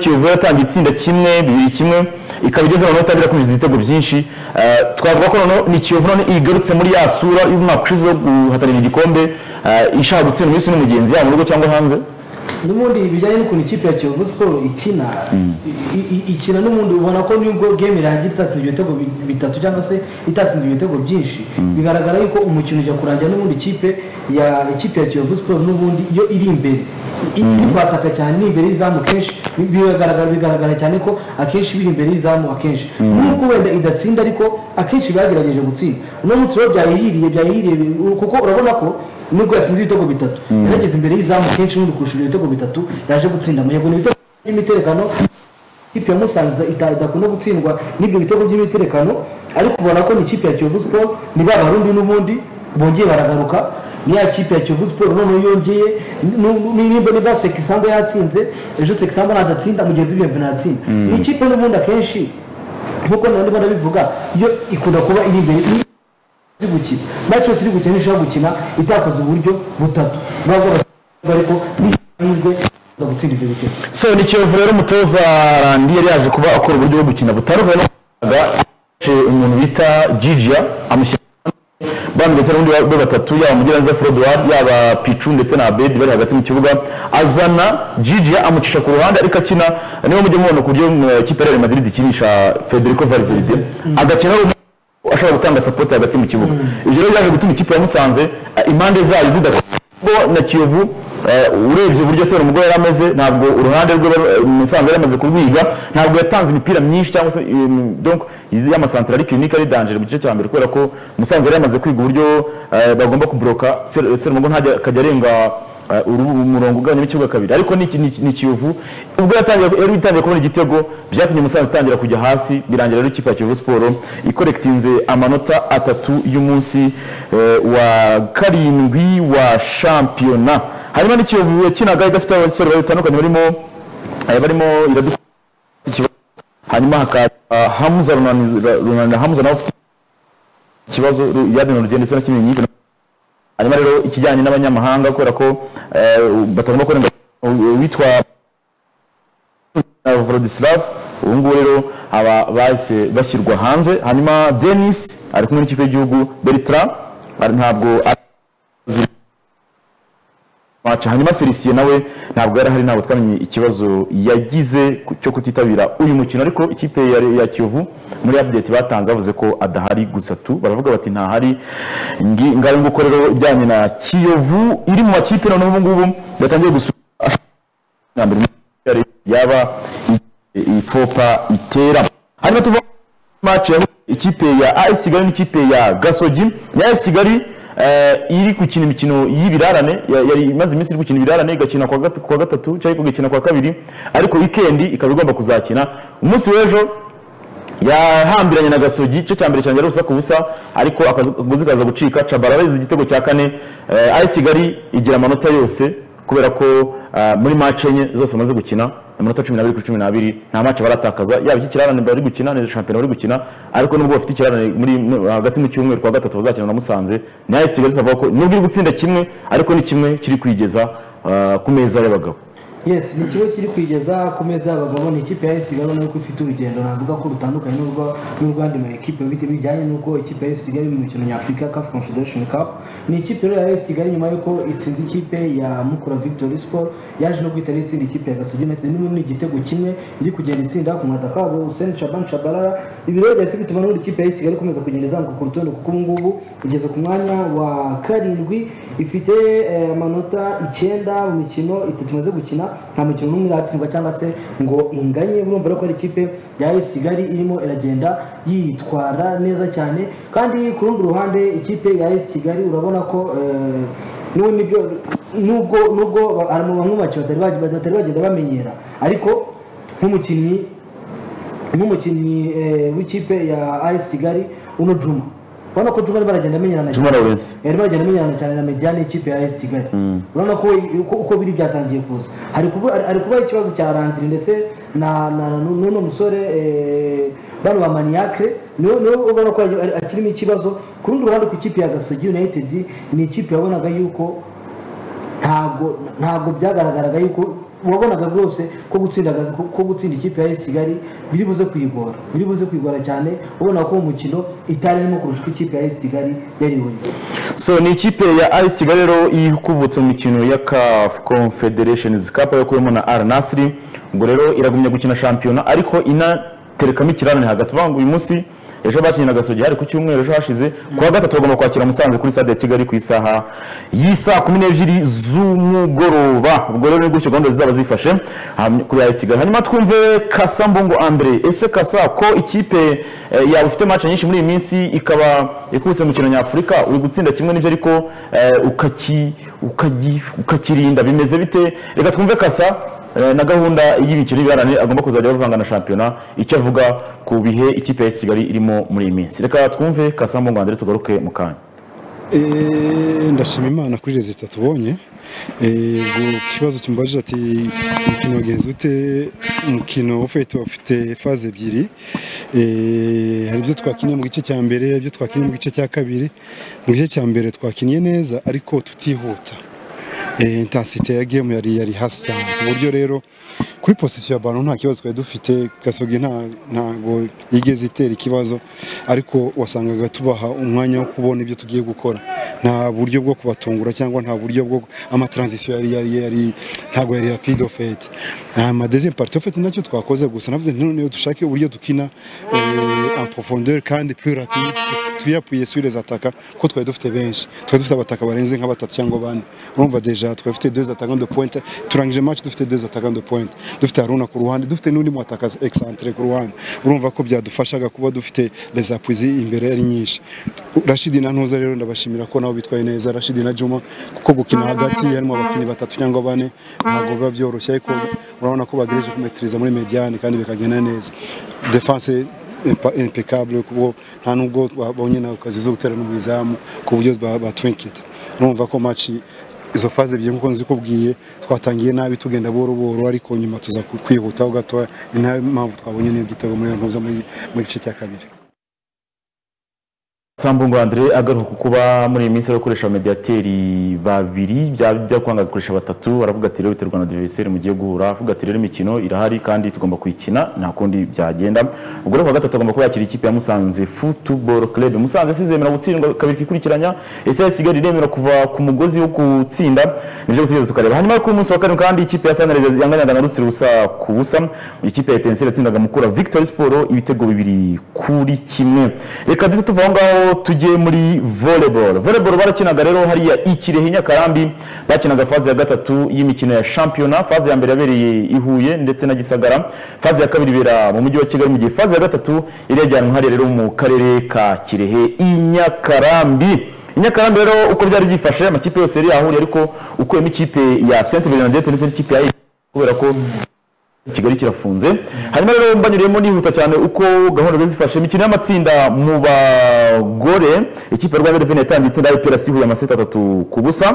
kiyovu yatangiye itsinda kimwe bibiri kimwe ikaba igeze noneho itangira kwinjiza ibitego byinshi Eh, twavuga ko noneho ni kiyovu none igarutse muri ya sura y'umwaka ushize wo guhatanira igikombe eh, ishaka gutsinda umunsi n'umugenzi yaba mu rugo cyangwa hanze n'ubundi bijyanye n'ukuntu ikipe ya kiyovu siporo ikina i- i- ikina n'ubundi ubona ko nubwo game irangiye itatsinze ibitego bi- bitatu cyangwa se itatsinze ibitego byinshi bigaragara yuko umukino ujya kurangira n'ubundi ikipe ya ikipe ya kiyovu siporo n'ubundi iyo iri imbere I- iri kwataka cyane ni imbere y'izamu kenshi bi- bigaragara bigaragara cyane ko akenshi biri imbere y'izamu akenshi nubwo wenda idatsinda ariko akenshi bagerageje gutsinda uno munsi rero byayihiriye byayihiriye kuko urabona ko nubwo yatsinze ibitego bitatu yarageze imbere y'izamu kenshi n'undi kurusha ibitego bitatu yaje gutsinda amahirwe ni ibitego by'imiterekano ikipe ya musanze ita- idakunda gutsindwa n'ibyo bitego by'imiterekano ariko ubona ko ni ikipe ya kiyovu siporo ni ba barundi n'ubundi bongeye baragaruka ni ya kipe ya kiyovu siporo noneho yongeye nu- nu- nimba niba sekisamba yatsinze ejo sekisamba nadatsinda mugenzi we yemve natsinda ni ikipe n'ubundi akenshi nk'uko nabandi banabivuga yo ikunda kuba iri imbere iri gukina match yose iri gukina ntishobora gukina itakaza uburyo butatu ntabwo basigaye ariko n'ihirwe za gutsinda ibyo bitego so ni kiyovu rero umutoza randi yari yaje kuba akora uburyo bwo gukina butandukanye no kubaga umuntu bita jijiya amushyira bambwiye ndetse n'ubundi be batatu yaba umugiraneza forodwari yaba picu ndetse na abedi bari hagati mu kibuga azana jijiya amucisha ku ruhande ariko akina niba mujya mubona ku buryo mm, ikipe ya real madrid ikinisha federico valverde agakina ashobora gutanga sapoti hagati mu kibuga ibyo rero byaje gutuma ikipe ya musanze eh, impande zayo zidakora bo na kiyovu eh, urebye uburyo se umugore yari ameze ntabwo uruhande rwe eh, musanze yari amaze kurwiga ntabwo yatanze imipira myinshi cyangwa se em, donc izi y'amasantere ari clinique ari danger mu gice cya mbere kubera ko musanze yari yamaze kwiga uburyo eh, bagomba kubroka serumogo ntajya akajya arenga eh, uru- umurongo ugabanyamo ikibuga kabiri ariko ni iki- ni iki- ni kiyovu ubwo yatangiye yari itangiye kubona igitego byatumye musanze itangira kujya hasi birangira rero ikipe ya kiyovu siporo ikorekitinze amanota atatu y'umunsi eh, wa karindwi wa shampiyona harimo n'ikiyovu yakinaga idafite abasore babiri batandukanye barimo eh, barimo iradu hanyuma hakaza hamuza runani Runani- hamuza nawe ufite ikibazo yadina rugendo ndetse na kimwe nyinshi hanyuma rero ikijyanye n'abanyamahanga kubera ko eh, batagomba kurenga witwa na Vladislav ubu ngubu rero aba bahise bashyirwa hanze hanyuma Denis ari kumwe n'ikipe y'igihugu Bertrand ari- ntabwo azi match hanyuma Felicien nawe ntabwo yari ahari ntabwo twamenye ikibazo yagize ku- cyo kutitabira uyu mukino ariko ikipe ya, ya Kiyovu muri update batanze bavuze ko adahari gusa tu baravuga bati ntahari ngi- ngayo nguko rero ijyanye na Kiyovu iri mu makipe noneho ubu ngubu yatangiye gusura na mbere yari yaba i- ifopa itera hanyuma tuva match ya ikipe ya AS Kigali n'ikipe ya Gasogi ni AS Kigali eh, iri gukina imikino y'ibirarane ya- yari imaze iminsi iri gukina ibirarane igakina kwa gat- kwa gatatu cyangwa igakina kwa kabiri ariko weekend ikaba igomba kuzakina umunsi w'ejo yahambiranye na gasogi igice cya mbere cyangwa ubusa ku busa ariko akaguzi kaza gucika cabara abayize igitego cya kane eh, AS Kigali igira amanota yose kubera ko eh, muri match enye zose bamaze gukina amanota cumi n'abiri kuri cumi n'abiri nta match baratakaza yaba ik'ikirarane bari gukina ni shampiyona bari gukina ariko nubwo bafite ikirarane muri hagati mu cyumweru kwa gatatu bazakina na Musanze ni AS Kigali tukavuga ko nubwo iri gutsinda kimwe ariko ni kimwe kiri kwigeza eh, ku meza y'abagabo yes ni ikigo kiri kwigeza ku meza y'abagabo ni ikipe ya esi gabo nuko ifite urugendo navuga ko rutandukanye n'urwo n'urwandi ma ekipe bite- bijyanye n'uko ikipe ya esi kigali mu mikino nyafurika caf confederation cup ni ikipe rero ya esi kigali nyuma y'uko itsinze ikipe ya mukura victory sport yaje no guhita itsinda ikipe ya gasogi united n'ubu ni igitego kimwe iri kugenda itsinda ku mwataka wabo hussein shaban shabalala ibi rero byahise bituma n'ubundi ikipe ya esi kigali ikomeza kugenda izamuka ku rutonde kuko ubu ngubu igeze ku mwanya wa karindwi ifite eh, amanota icyenda mu mikino itatu imaze gukina nta mukino n'umwe iratsindwa cyangwa se ngo inganye urumva rero ko ari ikipe ya AS Kigali irimo iragenda yitwara neza cyane kandi ku rundi ruhande ikipe ya AS Kigali urabona ko eh, n'ubu nibyo nubwo nubwo ba- hari mu bamwe mu bakinnyi batari bagi- batari bagenda bamenyera ariko nk'umukinnyi nk'umukinnyi eh, w'ikipe ya AS Kigali uno Juma urabona ko Juma arimo aragenda amenyerana Juma Lawrence yarimo aragenda amenyerana cyane na mediane y'ikipe ya AS Kigali urabona ko uko, uko biri byatangiye kuza hari kuba hari- hari kubaho ikibazo cya Landry ndetse na na na- n'uno musore eh, bano ba Maniacre niwe niwe ubona ko ari- akirimo ikibazo ku rundi ruhande ku ikipe ya Gasogi United ni ikipe yabonaga yuko ntabwo ntabwo byagaragaraga yuko wabonaga rwose ko gutsinda Gazi- ko ko gutsinda ikipe ya AS Kigali biri buze kuyigora biri buze kuyigora cyane ubona ko umukino itari irimo kurusha uko ikipe ya AS Kigali yari ibonye so ni ikipe ya Ice Kigali rero ikubutse mu mikino ya CAF Confederations Cup yakuyemo na Al Nassr ngo rero iragumya gukina shampiyona ariko inaterekamo ikirane hagati bavuga ngo uyu munsi ejo bakinnye na Gasogi hari ku cyumweru ejo hashize ku wa gatatu bagomba kwakira Musanze kuri stade ya Kigali ku isaha y'isaa kumi n'ebyiri z'umugoroba ubwo rero ni gutyo gahunda zizaba zifashe ah, kuri Ice Kigali hanyuma twumve Kasa Mbungo Andre ese Kasa ko ikipe eh, yawe ifite match nyinshi muri iyi minsi ikaba ikubise mu kintu nyafurika uri gutsinda kimwe n'ibyo ariko eh, ukaki- ukagi- ukakirinda bimeze bite reka twumve Kasa eh, na gahunda y'imikino y'ibiharane agomba kuzajya bavanga na shampiyona icyo avuga ku bihe ikipe ya AS Kigali irimo muri iyi minsi reka twumve Kasa Mbungo Andre tugaruke mu kanya Eh, ndashima imana kuri rezita tubonye Eh, ubwo ku kibazo kimbajije ati umukino wagenze ute umukino ufite ufite faze ebyiri Eh, hari ibyo twakinnye mu gice cya mbere ibyo twakinnye mu gice cya kabiri mu gice cya mbere twakinnye neza ariko tutihuta Eh, intensite ya game yari yari hasi cyane ku buryo rero kuri posisiyo ya ballon nta kibazo twari dufite gasogi nta ntago yigeze itera ikibazo ariko wasangaga tubaha umwanya wo kubona ibyo tugiye gukora nta buryo bwo kubatungura cyangwa nta buryo bwo amatransition yari yari yari ntago yari rapide of fait ama deuxième partie of fait nacyo twakoze gusa navuze nti none dushake uburyo dukina eh, en profondeur kandi plus rapide tuyapuye sur les attaques ko twari dufite benshi twari dufite abataka barenze nka batatu cyangwa bane urumva deja twari dufite deux attaquants de pointe turangije match dufite deux attaquants de pointe dufite Haruna ku ruhande dufite n'undi mu attaquant excentré ku ruhande urumva ko byadufashaga kuba dufite les appuis imbere ari nyinshi Rashid na Ntuza rero ndabashimira ko nabo bitwaye neza Rashid na Juma kuko gukina hagati harimo abakinnyi batatu cyangwa bane ntabwo biba byoroshye ariko urabona ko bagereje kumetiriza muri mediane kandi bikagenda neza defense impa- impeccable kuko nta nubwo babonye nawe kazi zo gutera mu izamu ku buryo ba- batwinkita numva ko match izo faze ebyiri nkuko nzikubwiye twatangiye nabi tugenda buhoro buhoro ariko nyuma tuza ku- kwihutaho gatoya ni nayo mpamvu twabonye n'ibitego muri iyo mpuza muri mu gice cya kabiri Sambungo Andre agaruka ku kuba muri iyi minsi abakoresha mediateri babiri byaba byakwanga gukoresha batatu aravuga ati rero biterwa na diversaire mugiye guhura avuga ati rero imikino irahari kandi tugomba kuyikina nta kundi byagenda ubwo rero ku wa gatatu agomba kuba yakira ikipe ya Musanze Football Club Musanze sizemera gutsindwa kabiri kikurikiranya ese ya Kigali iremera kuva ku mugozi wo gutsinda nibyo gutegereza tukareba hanyuma ku munsi wa karindwi kandi ikipe ya Sunrise yanganyaga na Rutsiro busa ku busa ikipe ya Etincelle yatsindaga Mukura Victory Sport ibitego bibiri kuri kimwe reka duhite tuva aho ngaho tujye muri volleyball volleyball barakinaga rero hariya i Kirehe Nyakarambi bakinaga faze ya gatatu y'imikino ya shampiyona faze ya mbere yabereye i Huye ndetse na Gisagara faze ya kabiri ibera mu mujyi wa Kigali mu gihe faze ya gatatu irajyanwa hariya rero mu karere ka Kirehe i Nyakarambi Inyakarambi rero uko byari byifashe amakipe yose yari yahuriye ariko ukuyemo ikipe ya Saint Bernadette ndetse n'ikipe ya Eagles, kubera ko kigali kirafunze hanyuma rero mbanyuriyemo nihuta cyane uko gahunda zari zifashe imikino y'amatsinda mu bagore ikipe ya rwanda reveni yatangiye itsinda y'umupira sihuye amaseti atatu ku busa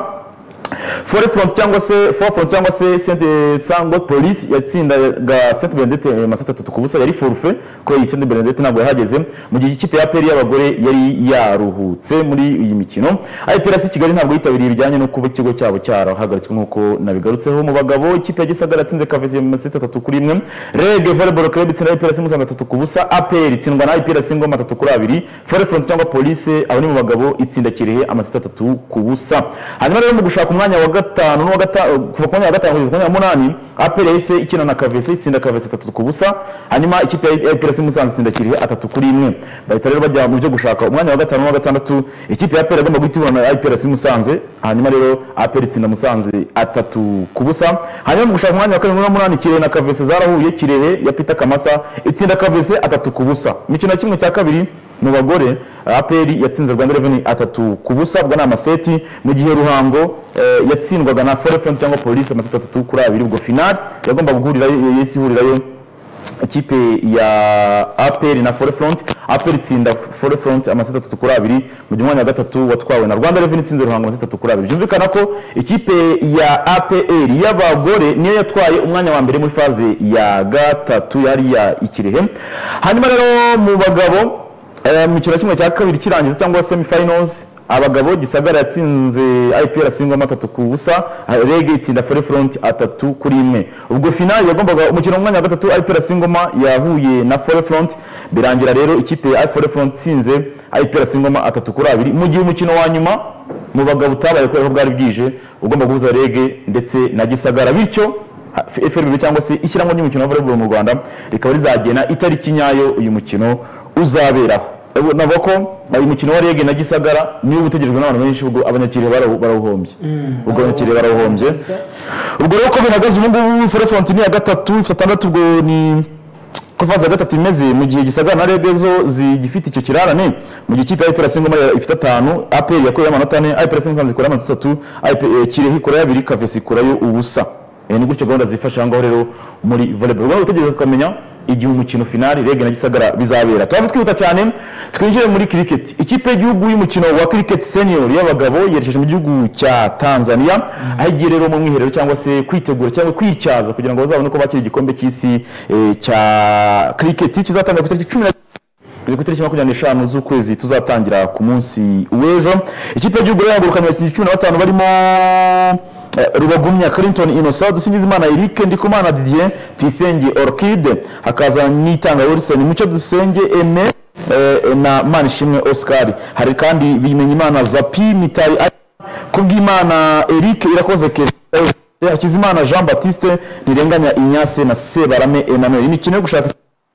fore front cyangwa se fore front cyangwa se sente sangwa polisi yatsindaga sente benedete amaseti atatu ku busa yari forufe ko iyi sente benedete ntabwo yahageze mu gihe ikipe ya peri y'abagore yari yaruhutse muri iyi mikino ayipirasi kigali ntabwo yitabiriye bijyanye no kuba ikigo cyabo cyarahagaritswe nk'uko nabigarutseho mu bagabo ikipe ya gisagara yatsinze kavesi amaseti atatu kuri imwe rege volleyball club itsinda ayipirasi musanze atatu ku busa aperi itsindwa na ayipirasi ngoma atatu kuri abiri fore front cyangwa polisi abo ni mu bagabo itsinda kirehe amaseti atatu ku busa hanyuma rero mu gushaka umwanya wa gatanu n'uwa gatanu kuva ku mwanya wa gatanu kugeza ku mwanya wa munani aperi yahise ikina na kavesi itsinda kavesi atatu ku busa hanyuma ikipe ya APRS Musanze itsinda Kirehe atatu kuri imwe bahita rero bajya mu byo gushaka umwanya wa gatanu n'uwa gatandatu ikipe ya APR agomba guhita ihura na APRS Musanze hanyuma rero APR itsinda Musanze atatu ku busa hanyuma mu gushaka umwanya wa karindwi n'uwa munani Kirehe na Kavese zarahuye Kirehe ya Peter Kamasa itsinda Kavese atatu ku busa imikino ya kimwe cya kabiri mu bagore APR yatsinze Rwanda Revenue atatu ku busa ubwo ni amaseti mu gihe Ruhango eh, yatsindwaga na Forefront cyangwa Police amaseti atatu kuri abiri ubwo finali yagomba guhurira yesi ihurirayo ikipe ya APR na Forefront APR itsinda Forefront amaseti atatu kuri abiri mu gihe umwanya wa gatatu watwawe na Rwanda Revenue itsinze Ruhango amaseti atatu kuri abiri byumvikana ko ikipe ya APR y'abagore niyo yatwaye umwanya wa mbere muri faze ya gatatu yari ya Ikirehe hanyuma rero mu bagabo eh, mu kino kimwe cya kabiri kirangiza cyangwa semifinals abagabo gisagara yatsinze ipr singoma atatu ku busa rege itsinda fore front atatu kuri imwe ubwo finali yagombaga umukino mu mwanya wa gatatu ipr singoma yahuye na fore front birangira rero ikipe ya fore front itsinze ipr singoma atatu kuri abiri mu gihe umukino wa nyuma mu bagabo utabaye kubera ko bwari bwije ugomba guhuza rege ndetse na gisagara bityo FRB cyangwa se ishyirahamwe ry'umukino wa volleyball mu Rwanda rikaba rizagena itariki nyayo uyu mukino uzaberaho Ebo- navuga ko uyu mukino wa rege na gisagara niwo utegerejwe n'abantu benshi ubwo abanyakiriya barawu- barawuhombye ubwo abanyakiriya barawuhombye ubwo rero uko bihagaze ubu ngubu forefronti ni iya gatatu ifite atandatu ubwo ni uko faze ya gatatu imeze mu gihe gisagara na rege zo zigifite icyo kirarane mu gihe ikipe ya IPR Singoma ifite atanu APR yakuye amanota ane IPR Singoma Musanze ikora amanota atatu IPR Kirehe ikora abiri Kavesi ikurayo ubusa eh ni gutyo gahunda zifasha aho ngaho rero muri volleyball ubwo utegereza tukamenya igihe umukino finali rege na gisagara bizabera turaba twihuta cyane twinjire muri cricket ikipe y'igihugu y'umukino wa cricket senior y'abagabo yerekeje mu gihugu cya Tanzania aho igiye rero mu mwiherero cyangwa se kwitegura cyangwa kwityaza kugira ngo bazabone uko bakira igikombe cy'isi eh, cya cricket kizatangwa ku itariki cumi na Biri ku itariki makumyabiri n'eshanu z'ukwezi tuzatangira ku munsi w'ejo ikipe y'igihugu rero yahagurukanye abakinnyi cumi na batanu barimo eh, rubagumya clinton inosa dusingizimana eric ndikumana didier tuyisenge orchide hakaza n'itanga wilson mucyo dusenge eme eh, na manishimwe oscar hari kandi bimenyimana zapi mitari kubwimana eric irakoze keza hakizimana jean baptiste ntirenganya inyase na sebarame emmanuel imikino yo gushaka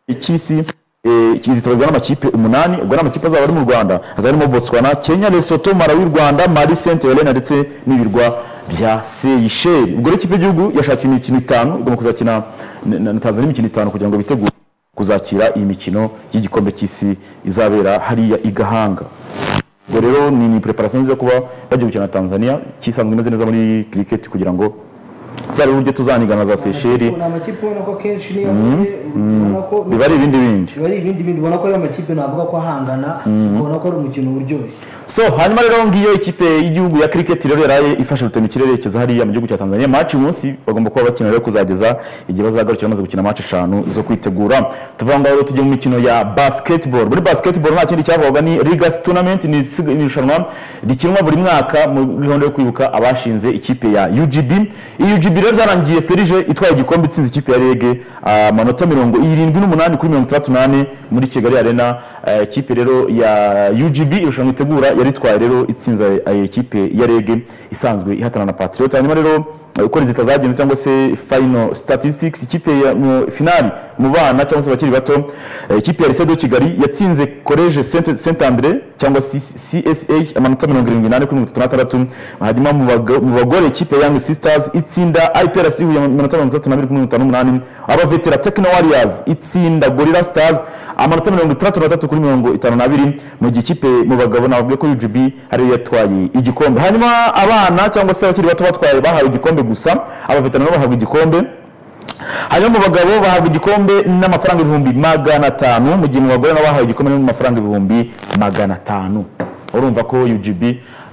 icy'isi eh, kizitabirwa n'amakipe umunani ubwo ni amakipe azaba ari mu rwanda azaba arimo botswana kenya lesoto malawi rwanda mali saint helena ndetse n'ibirwa bya seyisheri ubwo rero ikipe y'igihugu yashakiye imikino itanu igomba kuzakina na- na na tanzania imikino itanu kugira ngo bitegure kuzakira iyi mikino y'igikombe cy'isi izabera hariya i gahanga ubwo rero ni ni preparation nziza yo kuba bagiye gukina na tanzania kisanzwe imeze neza muri cricket kugira ngo tuzabe uburyo tuzanigana na za seyisheri ni amakipe ubona ko kenshi niyo ubona ko biba ari ibindi bindi biba ari ibindi bindi ubona ko ayo makipe navuga ko ahangana ubona ko ari umukino uryoshye so hanyuma rero ngiyo ikipe y'igihugu ya cricket rero yaraye ifashe rutema ikirere keza hariya mu gihugu cya Tanzania match uyu munsi bagomba kuba bakina rero kuzageza igihe bazagarukira bamaze gukina match eshanu zo kwitegura tuvuga ngo rero tujye mu mikino ya basketball muri basketball nta kindi cyavugaga ni Ligas tournament ni isig- ni irushanwa rikinwa buri mwaka mu gahunda yo kwibuka abashinze ikipe ya UGB iyi UGB rero byarangiye serije itwaye igikombe itsinze ikipe ya Rege amanota mirongo irindwi n'umunani kuri mirongo itandatu n'ane muri Kigali Arena Eh, ikipe rero ya UGB irushanwa itegura yari itwaye rero itsinze eh, ikipe ya Rege isanzwe ihatana na Patriot hanyuma rero eh, uko rezita zagenze cyangwa se final statistics ikipe ya mu finali mu bana cyangwa se bakiri bato eh, ikipe ya Lisedo Kigali yatsinze College Saint Saint Andre cyangwa se CSH amanota 78 kuri 36 hanyuma mu bago- mu bagore ikipe ya Young Sisters itsinda IPRC Huye amanota 32 kuri 58 abavetera Techno Warriors itsinda Gorilla Stars amanota mirongo itandatu na tatu kuri mirongo itanu n'abiri mu gihe ikipe mu bagabo navuga ko UGB ariyo yatwaye igikombe hanyuma abana cyangwa se abakiri bato batwaye bahawe igikombe gusa abavetana nabo bahabwa igikombe hanyuma mu bagabo bahabwa igikombe n'amafaranga ibihumbi magana atanu mu gihe mu bagore nabo bahawe igikombe n'amafaranga ibihumbi magana atanu urumva ko UGB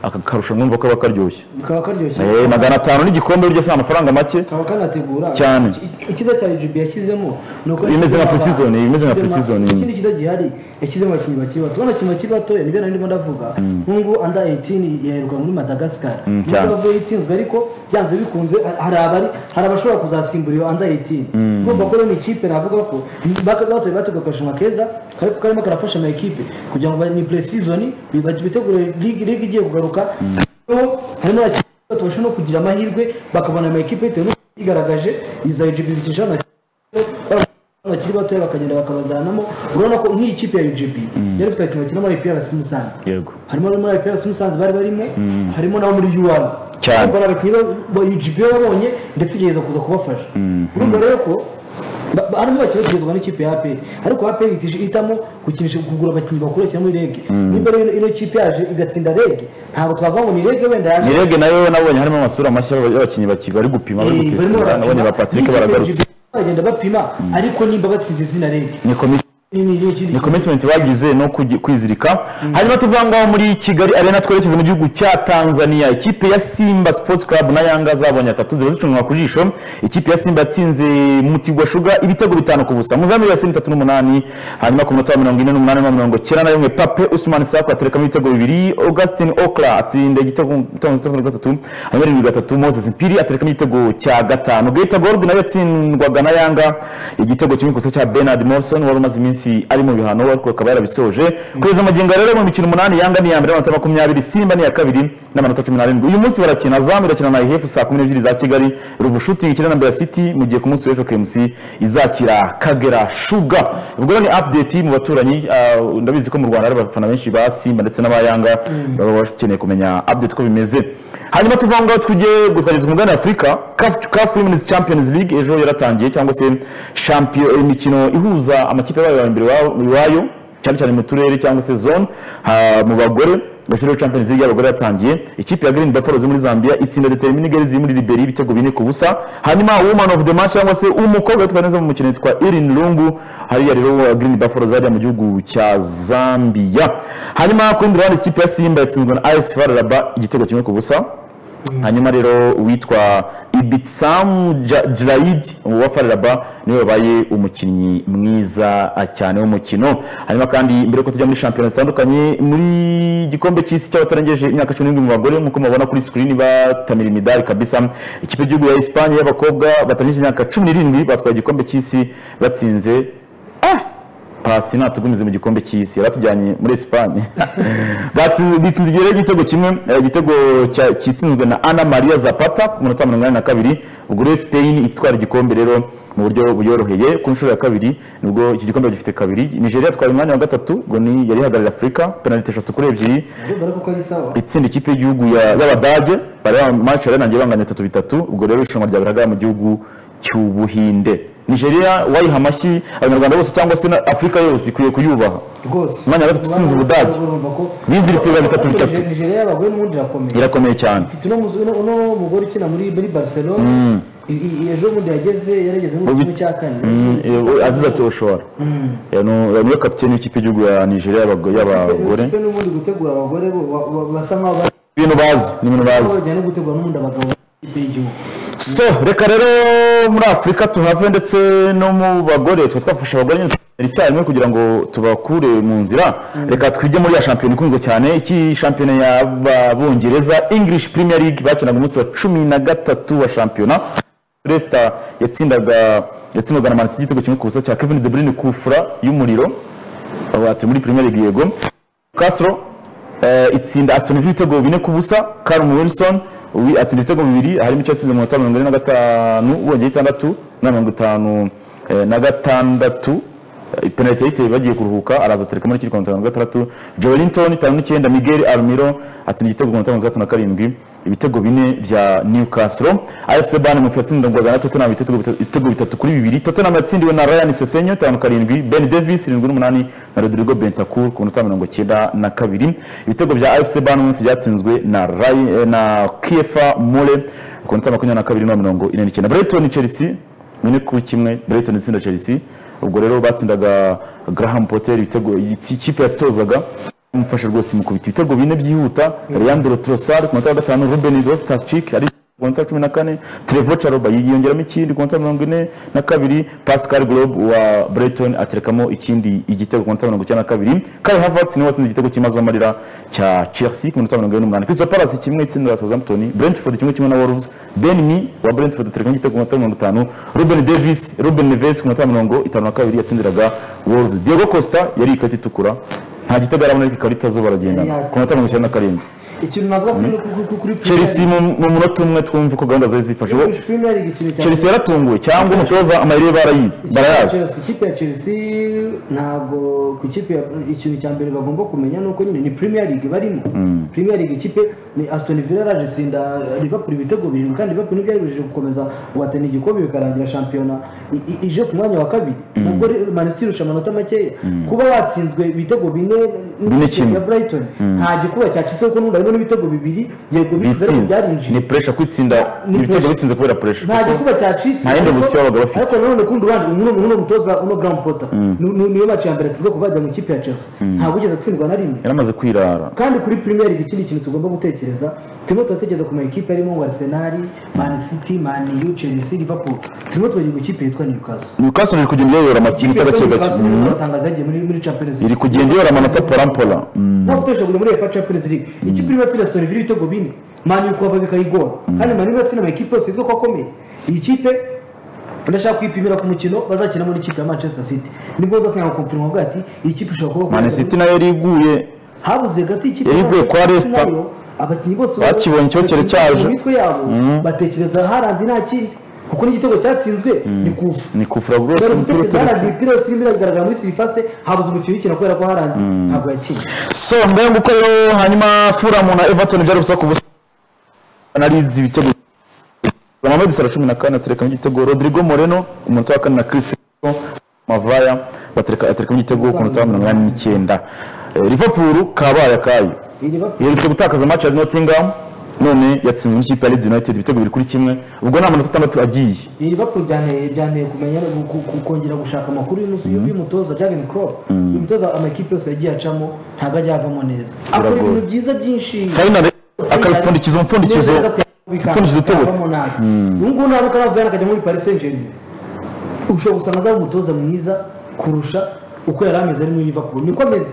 aka karushanwa urumva ko kaba karyoshye bikaba karyoshye Eh, magana atanu n'igikombe burya si amafaranga make kaba kanategura Cyane. Iki- icyiza cya UGB yashyizemo ni uko Imeze yashyizemo nka pre-season, abana. imeze nka Yashyizemo- pre-season. ikindi cyiza gihari yashyizemo abakinnyi bakiri bato ubona abakinnyi bakiri bato nibyo nari ndimo ndavuga nk'ubu under 18 yaheruka muri madagascar nubwo cyane. bavuye itsinzwe ariko byanze bikunze hari abari hari abashobora kuzasimbura iyo under 18 urumva ko rero ni ikipe navuga ko batoye batoye akarushanwa keza kari- karimo karafasha ama ekipe kugira ngo ba- ni pre-season bi- bitegure ligue ligue igiye kugaruka Noneho hari n'abakinnyi bato bashobora no kugira amahirwe bakabona ama ekipe bitewe n'uko yigaragaje iza UGB zikisha bakiri batoya bakagenda bakabazanamo urabona ko nk'iyi kipe ya UGB yari ifite abakinnyi bakina muri IPRC Musanze yego harimo abari muri IPRC Musanze bari barimo harimo n'abo muri UR Cyane. ubwo ni abakinnyi ba- ba UGB babonye ndetse igerageza kuza kubafasha urumva rero ko ba- ba- harimo abakinnyi bakigezwa n'ikipe ya APR ariko APR itije ihitamo gukinisha kugura abakinnyi bakuru cyangwa muri rege nimba rero ino kipe yaje igatsinda rege ntabwo twavuga ngo ni rege wenda yaje ni rege nayo nabonye harimo amasura mashya y'abakinnyi baki- bari gupima bari Eh, barimo gutestinga barapima. nabonye ba Patrick N'ikipe ya baragarutse UGB Bagenda bapima ariko nimba batsinze izina rege ni komite ni commitment bagize no kugi- kwizirika hanyuma tuvuga ngaho muri kigali arena twerekeza mu gihugu cya tanzania ikipe ya simba sports club na yanga zabonye atatu ziba zicunwa ku jisho ikipe ya simba yatsinze mutigwa shuga ibitego bitanu ku busa muzamu yose itatu n'umunani hanyuma ku munota wa mirongo ine n'umunani na mirongo icyenda na rimwe pape usumani sako aterekamo ibitego bibiri augustin okla atsinda igitego cya gatatu hanyuma irindwi gatatu moses mpiri aterekamo igitego cya gatanu geta gold nayo yatsindwaga na yanga igitego kimwe gusa cya bernard morrison wari umaze iminsi ari mu bihano ariko akaba yarabisoje kugeza magingo ya rero mu mikino umunani yanga ni iya mbere amanota makumyabiri simba ni iya kabiri n'amanota cumi n'arindwi uyu munsi barakina zamu irakina na ihefu saa kumi n'ebyiri za kigali ruvu shooting ikina na mbeya city mu gihe ku munsi w'ejo kmc izakira kagera shuga ubwo ni update mu baturanyi ah, ndabizi ko mu rwanda hari abafana benshi ba simba ndetse n'abayanga baba bakeneye kumenya update uko bimeze hanyuma tuva aho ngaho tujye twageze ku mugabane afurika kafu wimenizi champions league ejo yaratangiye cyangwa se champion- imikino ihuza amakipe yabaye aya mbere iwabo- iwayo cyane cyane mu turere cyangwa se zone ha- mu bagore gashuri ya champions league y'abagore yatangiye ikipe ya green buffalo zo muri zambia itsinda determine girls ziri muri liberi ibitego bine ku busa hanyuma woman of the match cyangwa se umukobwa witwa neza mu mukino witwa irin lungu hariya rero uh, green buffalo zariya mu gihugu cya zambia hanyuma ku rundi ruhande ikipe ya simba yatsinzwe na is far raba igitego kimwe ku busa hanyuma rero uwitwa ibitsam jiraid wa fararaba niwe wabaye umukinnyi mwiza cyane w'umukino hanyuma kandi mbere yuko tujya muri shampiyona zitandukanye muri igikombe cy'isi cy'abatarengeje imyaka cumi n'irindwi mu bagore nk'uko mubabona kuri sikirini batamira imidari kabisa ikipe y'igihugu ya esipanye y'abakobwa batarengeje imyaka cumi n'irindwi batwaye igikombe cy'isi batsinze pasi natugumize mu gikombe cy'isi yaratujyanye muri Espagne Batsinze- bitsinze igihe igitego kimwe eh, igitego cya- kitsinzwe na Ana Maria Zapata ku munota wa mirongo inani na kabiri ubwo rero Spain itwara igikombe rero mu buryo buyoroheye ku nshuro ya kabiri nibwo iki gikombe gifite kabiri Nigeria itwara umwanya wa gatatu ngo ni yari ihagarariye Afurika penaliti eshatu kuri ebyiri kuko ari sawa itsinda ikipe y'igihugu ya- y'abadage bareba match yarangiye bangana bitatu bitatu ubwo rero irushanwa ryagaragara mu gihugu cy'ubuhinde nigeria wayiha amashyi abanyarwanda bose cyangwa se na afurika yose ikwiye kuyubaha rwose Umwanya wa gatatu utsinze Ubudage. Biziritse biba bitatu bitatu. nigeria y'abagore n'ubundi irakomeye irakomeye cyane mfite uno muzu- uno- uno mugore ukina muri muri barcelona I- i- ejo bundi yageze yarageze mu Mu kimwe bi- cya kane Mm, eh, azize ati oshora niwe kapiteni w'ikipe y'igihugu ya nigeria y'abago- y'abagore Ikipe n'ubundi gutegura abagore bo- ba- ba- basa nkaho bari ibintu bazi ni ibintu bazi bajyana gutegura n'ubundi abagabo b'ikipe y'igihugu so reka rero muri afurika tuhave ndetse no mu bagore tuba twafasha abagore nyine tubaganira icyarimwe kugira ngo tubakure mu nzira reka twige muri ya shampiyona ikunzwe cyane iki shampiyona y'abongereza english premier league bakinaga umunsi wa cumi na gatatu wa shampiyona Leicester yatsindaga yatsindwaga na Man City igitego kimwe ku busa cya Kevin De Bruyne ku fura y'umuriro aba ati muri Premier League yego Castro eh, itsinda Aston Villa ibitego bine ku busa Callum Wilson uwi- atsinda ibitego bibiri harimo icyo atsinze mu minota mirongo ine na gatanu wongeye itandatu na mirongo itanu eh, na gatandatu Eh, penaliti yayiteye bagiye kuruhuka araza atereka muri kirwa mirongo gatandatu joelinton itanu n'icyenda miguel almiro atsinda igitego ku minota mirongo itandatu na karindwi ibitego bine bya newcastle afc ban mufi yatsindwaga na tottenham ibitego bitatu- ibitego bitatu kuri bibiri tottenham yatsindiwe na ryan sesenyo itanu karindwi ben davis irindwi n'umunani na rodrigo bentakur ku minota mirongo icyenda na kabiri ibitego bya afc ban mufi byatsinzwe na Ray- eh, na kiefa mole ku minota makumyabiri na kabiri na mirongo ine n'icyenda brighton chelsea bine kuri kimwe Brighton itsinda Chelsea ubwo rero batsindaga Graham Potter ibitego ikipe yatozaga umufasha rwose mu kubita ibitego bine byihuta Leandro Trossard ku munota wa gatanu Ruben Loftus-Cheek ari ku munota wa cumi na kane Trevor Chalobah yiyongeramo ikindi ku munota wa mirongo ine na kabiri Pascal Grobe wa Brighton aterekamo ikindi igitego ku munota wa mirongo icyenda na kabiri Kai Havertz niwe watsinze igitego cy'imazo amarira cya Chelsea ku minota wa mirongo ine n'umunani Crystal Palace kimwe itsinda Southampton Brentford kimwe kimwe na Wolves Ben Mi wa Brentford aterekamo igitego ku munota wa mirongo itanu Ruben Davis Ruben Neves ku munota wa mirongo itanu na kabiri yatsindiraga Wolves Diego Costa yari ikarita itukura nta gitego arabona ariko ikarita zo baragendana ku munota wa mirongo icyenda na karindwi ikintu navuga kuri kuri- kuri Chelsea mu mu munota umwe twumva ko gahunda zari zifashe kuri premier league ikintu cya Chelsea yaratunguwe cyangwa umutoza amayire barayizi barayazi Chelsea- ikipe ya chelsea ntabwo ku ikipe ya- ikintu cya mbere bagomba kumenya ni uko nyine ni premier league barimo premier league ikipe ni aston villa yaraje itsinda liverpool ibitego birindwi kandi liverpool ntibyayibujije gukomeza guhatana igikombe bikarangira shampiyona i- i- ije ku mwanya wa kabiri nabwo re- man city irusha amanota makeya kuba watsinzwe ibitego bine kimwe. ya Brighton nta gikuba cyacitse kuko n'ubundi harimo n'ibitego bibiri yego bitsinze ariko bitsinze byarinjiye ni puresha kwitsinda Ni ibitego pressure. bitsinze kubera puresha nta gikuba cyacitse nta yindi option baba bafite. ariko nanone kundi ubundi uyu ni uno mutoza uno Graham Potter Ni- ni- niyo match ya mbere asizwe kuva yajya mu ikipe ya Chelsea ntabwo ugeze atsindwa na rimwe yaramaze kwirara kandi kuri Premier League ikindi kintu tugomba gutekereza turimo turatekereza ku ma ekipe arimo nka Arsenal Man City Man U Chelsea Liverpool turimo turagira ku ikipe yitwa Newcastle newcastle iri kugenda iyoyora amakipe Ikipe yitwa itagake gake Newcastle niyo izatangaza yagiye muri muri Champions League iri kugenda iyora amanota porampora ntabwo utoresha kujya muri efa champions league ikipe irimo atsinda sitoni ifite ibitego bine mani kuva bikayigora kandi mani irimo atsinda amakipe yose yitwa ko akomeye iyi kipe ndashaka kwipimira ku mukino bazakinamo n'ikipe ya manchester city nibwo ndatanga konfirima avuga ati iyi kipe ishobora kuba mani siti nayo yari iguye habuze gati ikipe Yari iguye kwa Manchester City Leicester. nayo, abakinnyi bose Bakibonye icyokere batekereza cyaje. mu mitwe yabo batekereza haranze nta kindi kuko n'igitego cyatsinzwe ni kuva ni kufura rwose dore umupira gutekereza uturutse haranze imipira yose irimo iragaragara muri sirifase habuze umukino ukina kubera ko haranze ntabwo yakinnye so ngayo nguko rero hanyuma furamu na everton byari gusa ku busa na lizi ibitego Mohamed Salah cumi na kane aterekamo igitego Rodrigo Moreno ku munota wa kane na Chris Mavaya batereka aterekamo igitego ku munota wa mirongo inani n'icyenda Eh, Liverpool kabaye akayo yerutse gutakaza match ya Nottingham none yatsinzwe n'ikipe ya Leeds United ibitego biri kuri kimwe ubwo nta manota atandatu agiye iyi Liverpool byaneye byaneye kumenya no gu- gu- kongera gushaka amakuru y'umunsi y'umutoza Jurgen Klopp uyu mutoza amakipe yose yagiye acamo ntabwo ajya avamo neza akora Biragoye. ibintu byiza byinshi final akabipfundikiza umupfundikizo umupfundikizo utobotse ubu ngubu ntabwo karavuye akajya muri Paris Saint Germain ushobora gusanga azaba umutoza mwiza kurusha uko yari ameze ari muri Liverpool niko ameze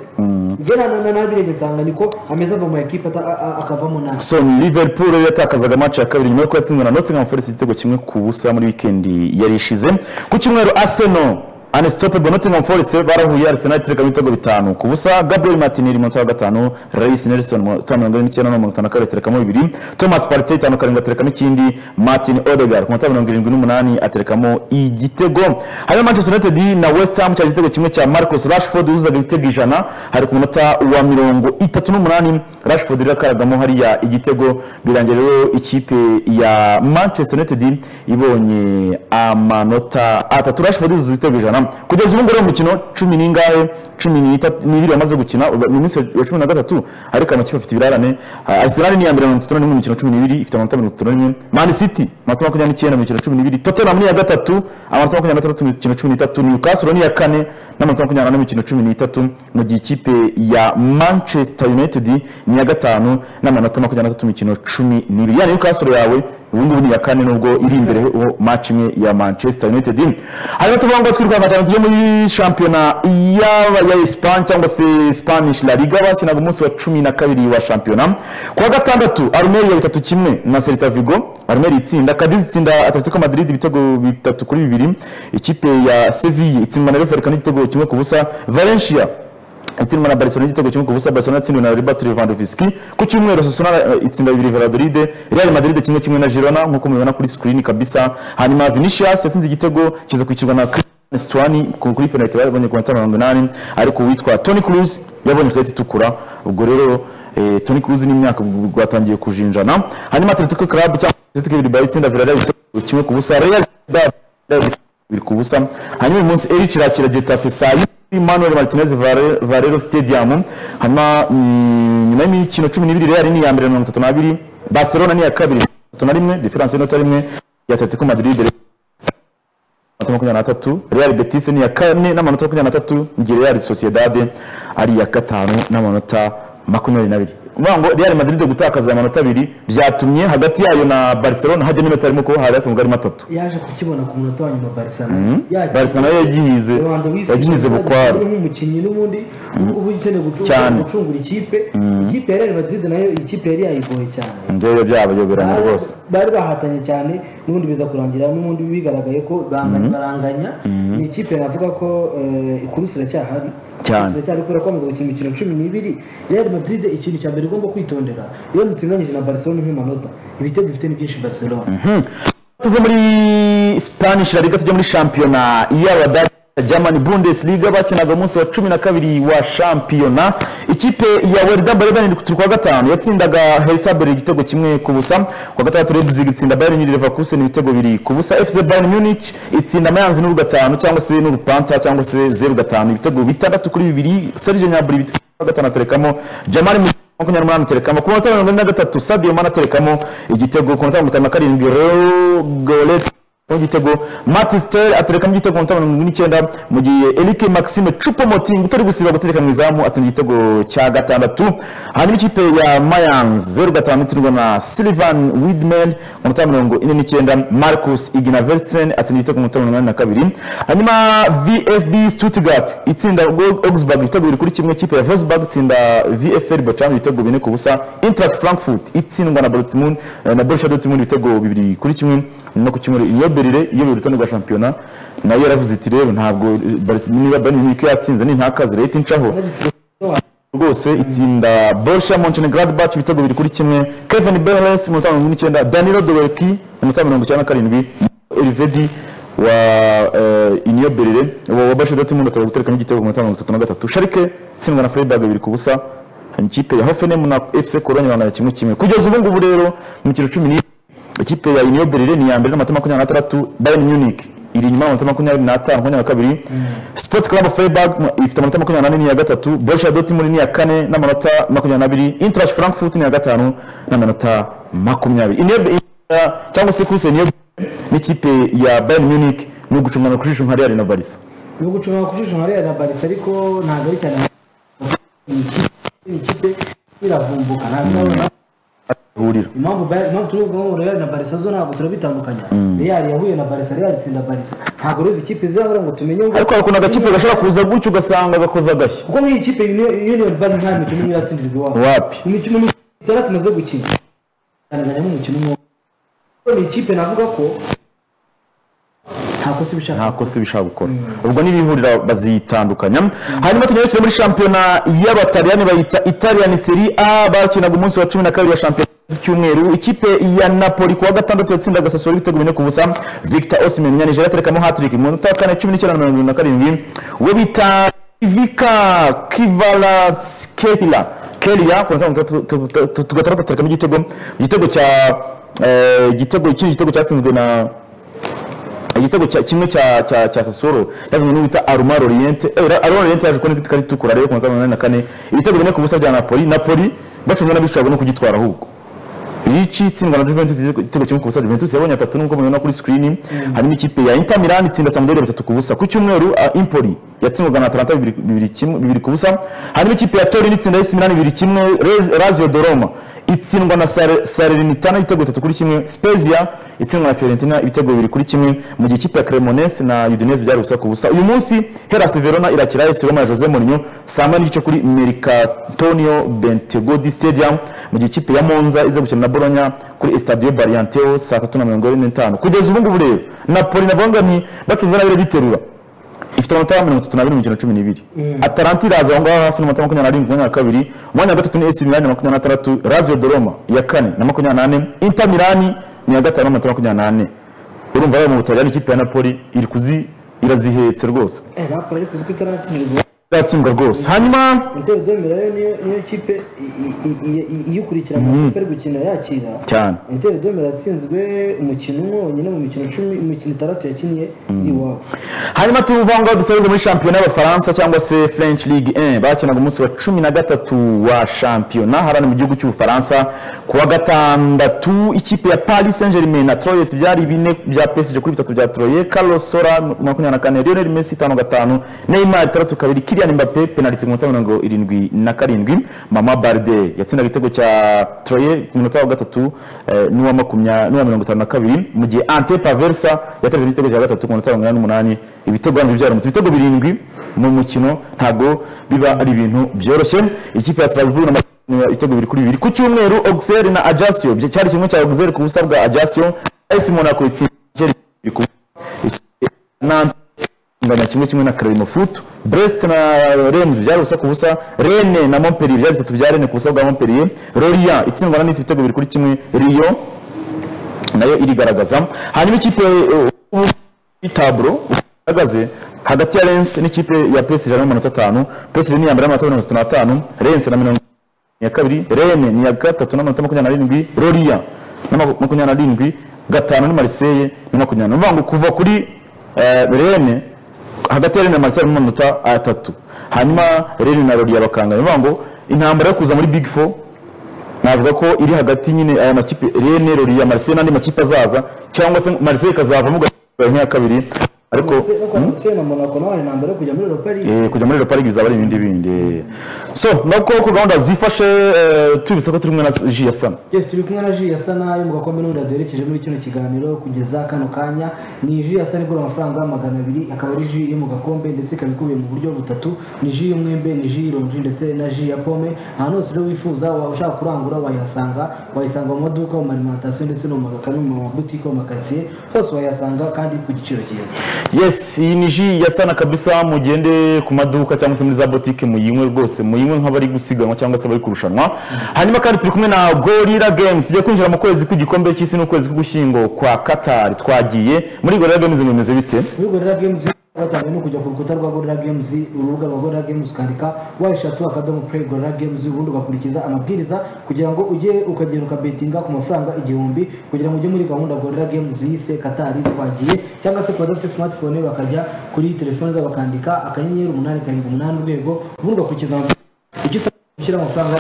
njye na- na- nabirebye nsanga niko ameze ava mu ekipa ata- a- a- akavamo nabi so liverpool rero yatakazaga match ya kabiri nyuma yo kuyatsindwa na Nottingham Forest igitego kimwe ku busa muri weekend yari ishize ku cyumweru Arsenal unstoppable Nottingham Forest barahuye Arsenal itereka ibitego bitanu ku busa Gabriel Martinelli mu minota wa gatanu Reis Nelson mu minota wa mirongo ine n'icyenda no mirongo itanu na kabiri aterekamo bibiri Thomas Partey itanu karindwi aterekamo ikindi Martin Odegaard ku minota mirongo irindwi n'umunani aterekamo igitego hanyuma Manchester United na West Ham cyari igitego kimwe cya Marcus Rashford uzuzaga ibitego ijana hari ku munota wa mirongo itatu n'umunani Rashford rero akaragamo hariya igitego birangira rero ikipe ya Manchester United ibonye amanota atatu Rashford yuzuza ibitego ijana kugeza ubu ngubu rero umukino cumi n'ingahe cumi n'itatu- n'ibiri bamaze gukina uba- ni umunsi wa cumi na gatatu ariko amakipe afite ibirarane Ah, Arsenal ni iya mbere na mirongo itatu na rimwe mu mikino cumi n'ibiri ifite amanota mirongo itatu na rimwe Man City amanota makumyabiri n'icyenda mu mikino cumi n'ibiri Tottenham ni iya gatatu amanota makumyabiri n'atandatu mu mikino cumi n'itatu Newcastle ni iya kane n'amanota makumyabiri n'ane mu mikino cumi n'itatu mu gihe ikipe ya Manchester United ni iya gatanu n'amanota makumyabiri n'atatu mu mikino cumi n'ibiri yani Newcastle yawe ubu ngubu ni iya kane nubwo iri imbere ho match imwe ya Manchester United hanyuma tuvuga ngo twirukanka cyane tujye muri shampiyona yaba ya Espagne cyangwa se Spanish La Liga bakinaga umunsi wa cumi na kabiri wa shampiyona ku wa gatandatu Armeri ya bitatu kimwe na Celta Vigo Armeri itsinda Cadiz itsinda Atletico Madrid ibitego bitatu kuri bibiri ikipe ya Sevilla itsindwa na Leverkusen igitego kimwe ku busa Valencia itsindwa na Barcelona igitego kimwe ku busa Barcelona yatsindiwe na Robert Lewandowski ku cyumweru Osasuna eh, itsinda bibiri Valladolid Real Madrid kimwe kimwe na Girona nkuko mubibona kuri screen kabisa hanyuma Vinicius yatsinze igitego kiza kwishyurwa na Cristiano Stuani ku- kuri penalty babonye ku minota mirongo inani ariko uwitwa Toni Kroos yabonye ikarita itukura ubwo rero eh, Toni Kroos n'imyaka rwatangiye kujinjana hanyuma Atletico Club cyangwa Atletico Bilbao itsinda Villarreal igitego kimwe ku busa Real Sociedad biri ku busa hanyuma uyu munsi eri kirakira getafe saa yine manuel martinez Vare- varero stadium hanyuma mm, nyuma y'imikino cumi n'ibiri real ni iya mbere na mirongo itatu n'abiri barcelona ni iya kabiri mirongo itatu na rimwe diferanse y'inota rimwe ya atletico madrid rero amanota makumyabiri n'atatu real betis ni iya kane n'amanota makumyabiri n'atatu mu gihe real sociedade ari iya gatanu n'amanota makumyabiri n'abiri uvuga ngo real madrid gutakaza amanota abiri byatumye hagati yayo na barcelona hajya n'iminota arimo kuba hari hasanzwe harimo atatu yaje kukibona ku munota wa nyuma Barcelona Yagiye- barcelona yo yagihize yagihize bukware nk'umukinnyi n'ubundi uba ukeneye gucu- Cyane. gucungura ikipe ikipe ya Real Madrid nayo ikipe yari yayigoye cyane ndebe byabayoberanye rwose bari bahatanye cyane n'ubundi biza kurangira n'ubundi bigaragaye ko banganya baranganya ni ikipe navuga ko eh, ikurusi iracyahari Cyane. Ikurusi iracyahari kubera ko bamaze gukina imikino cumi n'ibiri Real Madrid ikintu cya mbere igomba kwitondera iyo mutsindanyije na Barcelona nk'amanota ibitego ifite ni byinshi Barcelona tuve muri spanish la liga tujya muri shampiyona y'abadage German Bundesliga bakinaga umunsi wa cumi na kabiri wa shampiyona ikipe ya Werder Bremen ku kwa gatanu yatsindaga Hertha Berlin igitego kimwe ku busa kwa gatandatu Leipzig itsinda Bayern Leverkusen ibitego bibiri ku busa FC Bayern Munich itsinda Mainz n'uru gatanu cyangwa se n'uru Panther cyangwa se zeru gatanu ibitego bitandatu kuri bibiri Serge Gnabry ibitego gatanu aterekamo jamari mu makumyabiri n'umunani aterekamo ku munota wa mirongo ine na gatatu sabio mana aterekamo igitego ku munota wa mirongo itanu na karindwi rogoleti igitego matisiteri aterekamo igitego ku munota wa mirongo irindwi n'icyenda mu gihe erike maxime cupomoting utari gusiba gutereka mu izamu atsinda igitego cya gatandatu hanyuma ikipe ya mayan zeru gatanu itsindwa na silivan widman ku munota wa mirongo ine n'icyenda marcus ignavertsen atsinda igitego ku munota wa mirongo inani na kabiri hanyuma vfb stuttgart itsinda augsburg ibitego biri kuri kimwe ikipe ya vosburg itsinda vfr bacana ibitego bine ku busa interact frankfurt itsindwa na dortmund eh, na borussia dortmund ibitego bibiri kuri kimwe no ku cyumweru iyo berire iyo buri rutonde rwa shampiyona nayo yaravuze iti rero ntabwo Barca- niba bayern munich yatsinze ni ntakazi leta incaho rwose itsinda Borussia Mönchengladbach ibitego bibiri kuri kimwe Kevin Behrens umunota wa mirongo ine n'icyenda Danilo Dolberki umunota wa mirongo icyenda na karindwi Elvedi wa eh, Union Berlin wa wa Borussia Dortmund ataba guterekamo igitego ku munota wa mirongo itatu na gatatu Schalke itsindwa na Freiburg bibiri ku busa hanyuma ikipe ya Hoffenheim na FC Cologne bangana kimwe kimwe kugeza ubu ngubu rero mu kiro cumi n'ibiri ikipe ya Union Berlin ni iya mbere n'amanota makumyabiri n'atandatu Bayern Munich iri inyuma y'amanota makumyabiri n'atanu makumyabiri na kabiri Sport Club Freiburg ifite amanota makumyabiri n'ane n'iya gatatu Borussia Dortmund ni iya kane n'amanota makumyabiri n'abiri Eintracht Frankfurt ni iya gatanu n'amanota makumyabiri Union Berlin cyangwa se kuse Union Berlin n'ikipe ya Bayern Munich ni ugucungana ku jisho nka Real na Barca ni ugucunga ku jisho nka Real na Barca ariko ntabwo ari cyane iyi kipe iravumbuka ntabwo urabona hurira impamvu Bayern- impamvu turi kuvuga ngo Real na Barca zo ntabwo turabitandukanya Real yahuye na Barca Real itsinda Barca ntabwo rero izi kipe zirahura ngo tumenye ngo ariko hari ukuntu agakipe gashobora kuza gutyo ugasanga gakoza agashya kuko nk'iyi kipe Union- Union Berlin nta mikino imwe iratsindirwa iwabo wapi imikino itandatu imaze gukina tanzania nk'umukino umwe Ariko ni ikipe navuga ko nta kosa ibishaka nta kosa bishaka gukora ubwo n'ibihurira bazitandukanya hanyuma tunyarukire muri shampiyona y'abataliyani bayita italian serie a bakinaga umunsi wa cumi na kabiri ya shampiyona z'icyumweru ikipe ya napoli kuwa gatandatu yatsindaga sasoro ibitego bine ku busa victor osimhen nyanijeri aterekamo hatrick mu minota ya kane cumi n'icyenda na mirongo irindwi na karindwi we bita ivika kivalatskehila kelia ku minota tugatandatu aterekamo igitego igitego cya eh, igitego ikindi gitego cyatsinzwe na igitego cya- kimwe cya cya cya Sassuolo yazanye n'uwita Almar Oriente eh Ra- Almar Oriente yaje kubona ikarita itukura rero ku munsi wa mirongo inani na kane ibitego bine ku busa bya Napoli Napoli bacunga n'abishobora no kugitwara ahubwo Ricci itsindwa na Juventus igitego igitego kimwe ku busa Juventus yabonye atatu nubwo mubibona kuri screen harimo ikipe ya Inter Milan itsinda Sampdoria batatu ku busa ku cyumweru ah, Empoli yatsindwaga na Atalanta bibiri- bibiri kimwe- bibiri ku busa harimo ikipe ya Torino itsinda AC Milan bibiri kimwe Rez- Lazio de Roma itsindwa na Sare- Salernitana ibitego bitatu kuri kimwe Spezia itsindwa na Fiorentina ibitego bibiri kuri kimwe mu gihe ikipe ya Cremonese na Udinese byari ubusa ku busa uyu munsi Hellas Verona irakira AS Roma ya Jose Mourinho saa moya n'igice kuri Mercatonio Bentegodi Stadium mu gihe ikipe ya Monza iza gukina na Bologna kuri Estadio Barianteo saa tatu na mirongo ine n'itanu kugeza ubu ngubu rero Napoli na Vangani bacunze n'abiri agiterura ifite amanota ya mirongo itatu n'abiri mu mikino cumi n'ibiri atalanta iraza aho ngaho hafi n'amanota makumyabiri n'arindwi makumyabiri na kabiri umwanya wa gatatu ni esi milani na makumyabiri n'atandatu raziyo doroma iya kane na makumyabiri n'ane inta milani ni iya gatanu n'amanota makumyabiri n'ane urumva rero mu butaliyani ikipe ya napoli iri kuzi irazihetse rwose eh raporo ariko uziko itaratsindwa iratsindwa rwose hanyuma Inter de Milan rero niyo niyo kipe i- i- i- i- i- iyikurikira amakipe ari gukina yakira cyane Inter de Milan yatsinzwe umukino umwe wonyine mu mikino cumi mu mikino itandatu yakinnye iwabo hanyuma tuva ngo dusoreze muri shampiyona y'abafaransa cyangwa se french league 1 bakinaga umunsi wa cumi na gatatu wa shampiyona harani mu gihugu cy'ubufaransa ku wa gatandatu ikipe ya paris saint germain na troyes byari bine bya psg kuri bitatu bya troye carlos sora makumyabiri na kane lionel messi itanu gatanu neymar itandatu kabiri kilian mbappe penaliti ku minota mirongo irindwi na karindwi mama barde yatsindaga igitego cya troye ku minota wa gatatu eh, n'uwa makumya- n'uwa mirongo itanu na kabiri mu gihe ante paversa yateretse igitego cya gatatu ku minota mirongo inani n'umunani ibitego hano byaramutse ibitego birindwi mu mukino ntabwo biba ari ibintu byoroshye ikipe ya Strasbourg na Barcelona ibitego bibiri kuri bibiri ku cyumweru Auxerre na Ajaccio bya- cyari kimwe cya Auxerre ku busa bwa Ajaccio AS Monaco itsinda Algeria bibiri ku busa. Ikipe ya Nantes ingana kimwe kimwe na Clermont Foot Brest na Reims byari ubusa ku busa Rennes na Montpellier byari bitatu bya Rennes ku busa bwa Montpellier Lorient itsindwa na Nice ibitego bibiri kuri kimwe Lyon nayo irigaragaza hanyuma ikipe eh, ubu taburo ihagaze hagati ya Lens n'ikipe ya PSG ijana n'amanota atanu PSG ni iya mbere n'amanota mirongo itatu n'atanu Lens na mirongo iya kabiri Rennes ni iya gatatu n'amanota makumyabiri n'arindwi Lorient na maku- makumyabiri n'arindwi gatanu ni Marseille na makumyabiri ni ukuvuga ngo kuva kuri eh, Rennes hagati ya Rene na Marcel mu manota atatu hanyuma Rene na Rodi bakangana bivuga ngo intambara yo kuza muri Big Four navuga ko iri hagati nyine aya makipe Rene Rodi ya Marcel n'andi makipe azaza cyangwa se Marcel ikazavamo ugahita ya kabiri ariko Hmm? na Monaco nawe ni nambere yo kujya muri Europa League Eh, kujya muri leopard bizaba ari ibindi bindi eh. so nuko ko gahunda zifashe eh, tubibutsa ko turi kumwe na ji ya sana Yes, turi kumwe na Ji yasa nayo mu gakombe n'ubundi duherekeje muri kino kiganiro kugeza kano kanya ni Ji yasa igura amafaranga magana abiri akaba ari Ji yo mu gakombe ndetse ikaba ikubiye mu buryo butatu ni Ji y'umwembe ni Ji y'ironji ndetse na Ji ya pome ahantu hose rero wifuza waba ushaka kurangura wayihasanga wayisanga mu maduka mu marimantasiyo ndetse no mu magakari mu mabutike mu makaritsiye hose wayasanga kandi ku giciro cyiza yes iyi ni ji ya sana kabisa mugende ku maduka cyangwa se muri za botike muyinywe rwose muyinywe nk'abari gusiganwa cyangwa se abari kurushanwa hanyuma kandi turi kumwe na gorira games tugiye kwinjira mu kwezi kw'igikombe cy'isi n'ukwezi k'ugushyingo kwa katari twagiye muri gorira games bimeze bite muri gorira games batangiye no kujya ku rukuta rwa gorira games urubuga rwa gorira games ukandika wayishatu akadomo play gorira games ubundi ugakurikiza amabwiriza kugira ngo ujye ukagenda ukabetinga ku mafaranga igihumbi kugira ngo ujye muri gahunda gorira games yise katari twagiye cyangwa se ku badafite smartphone bakajya kuri telefone zabo bakandika akanyenyeri umunani karindwi umunani urwego ubundi ugakurikiza amabwiriza ujye ushyira amafaranga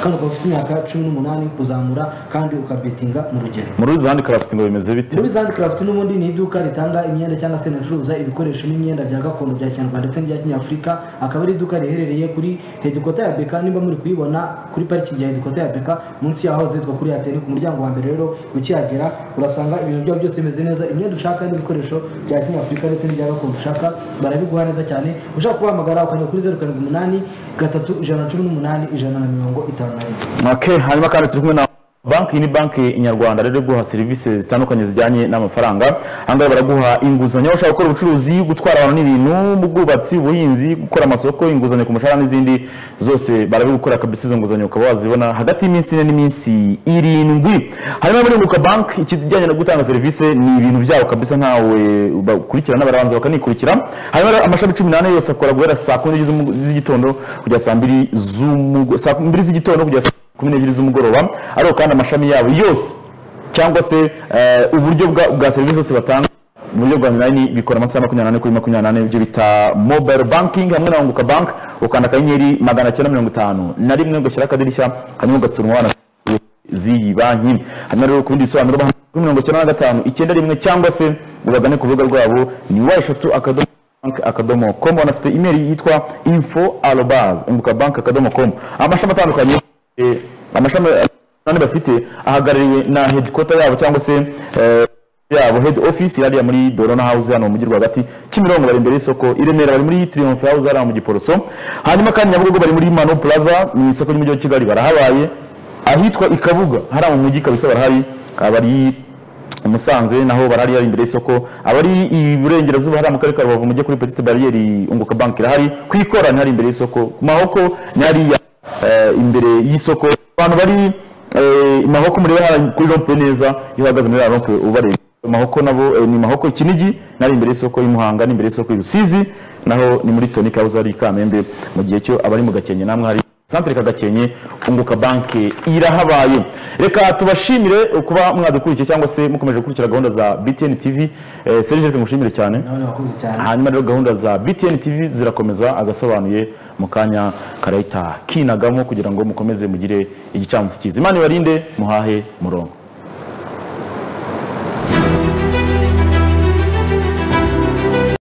kandi ukaba ufite imyaka cumi n'umunani kuzamura kandi ukabetinga mu rugero muri zandi karafiti ngo bimeze bite muri Zand Craft n'ubundi ni iduka ritanga imyenda cyangwa se rinacuruza ibikoresho n'imyenda bya gakondo bya kinyarwanda ndetse n'ibya kinyafurika akaba ari iduka riherereye kuri hedikota ya beka niba muri kuyibona kuri parikingi ya hedikota ya beka munsi yaho zitwa kuri ateri ku muryango wa mbere rero ukihagera urasanga ibintu byabo byose bimeze neza imyenda ushaka n'ibikoresho bya kinyafurika ndetse n'ibya gakondo ushaka barabiguha neza cyane ushaka kubahamagara ukajya kuri zeru karindwi umunani gatatu ijana na cumi n'umunani ijana na mirongo itanu na rimwe Okay, hanyuma kandi turi kumwe na banki ni banki nyarwanda rero guha serivisi zitandukanye zijyanye n'amafaranga ahangaha baraguha inguzanyo ushaka gukora ubucuruzi gutwara abantu n'ibintu mu bwubatsi ubuhinzi gukora amasoko inguzanyo ku mushahara n'izindi zose barabigukora kabisa izo nguzanyo ukaba wazibona hagati y'iminsi ine n'iminsi irindwi hanyuma muri unguka banki ikijyanye no gutanga serivisi ni ibintu byabo kabisa ntawe bakurikirana barabanza bakanikurikira hanyuma rero amashami cumi n'ane yose akora guhera saa kumi n'ebyiri z'umu- z'igitondo kugera saa mbiri z'umugo- saa mbiri z'igitondo kugera saa kumi n'ebyiri z'umugoroba ariko kandi amashami yabo yose cyangwa se eh, uburyo bwa, bwa serivisi zose batanga mu buryo bwa online bikora amasaha makumyabiri n'ane kuri makumyabiri n'ane ibyo bita mobile banking hamwe na unguka bank ukanda akanyenyeri magana cyenda mirongo itanu na rimwe ugashyira akadirishya hanyuma ugatsura umubano z'iyi banki hanyuma rero ku bindi bisobanuro bahana kuri mirongo icyenda na gatanu icyenda rimwe cyangwa se ubagane ku rubuga rwabo ni wa eshatu akadomo bank akadomo com banafite email yitwa info arobas unguka bank akadomo com amashami atandukanye eh, amashami ane bafite ahagarariwe na headquarter yabo cyangwa se eh, yabo head office yari muri Dorona House hano mu mujyi rwagati Kimironko bari imbere y'isoko i Remera bari muri Triumph House hariya mu Giporoso hanyuma kandi Nyabugogo bari muri Mano Plaza mu isoko ry'umujyi wa Kigali barahabaye ahitwa i Kabuga hariya mu mujyi kabisa barahari abari i Musanze naho barari ari imbere y'isoko abari iburengerazuba hari mu karere ka Rubavu mujye kuri Petite Barriere unguka bank irahari ku ikorana hari imbere y'isoko ku mahoko ni hariya eh, imbere y'isoko abantu bari eh, i mahoko muri hariya kuri rompe neza iyo uhagaze muri hariya rompe ubareba mahoko nabo eh, ni mahoko kinigi nari imbere y'isoko y'umuhanga ni imbere y'isoko y'urusizi naho ni muri Tony House ari i Kamembe mu gihe cyo abari mu Gakenke namwe hari santere kagakenke unguka banki irahabaye reka tubashimire kuba mwadukurikiye cyangwa se mukomeje gukurikira gahunda za btn tv eh, serge reka ngushimire cyane nabone wakoze cyane hanyuma rero gahunda za btn tv zirakomeza agasobanuye mu kanya karahita kinagamo kugira ngo mukomeze mugire igicamunsi cyiza imana ibarinde muhahe murongo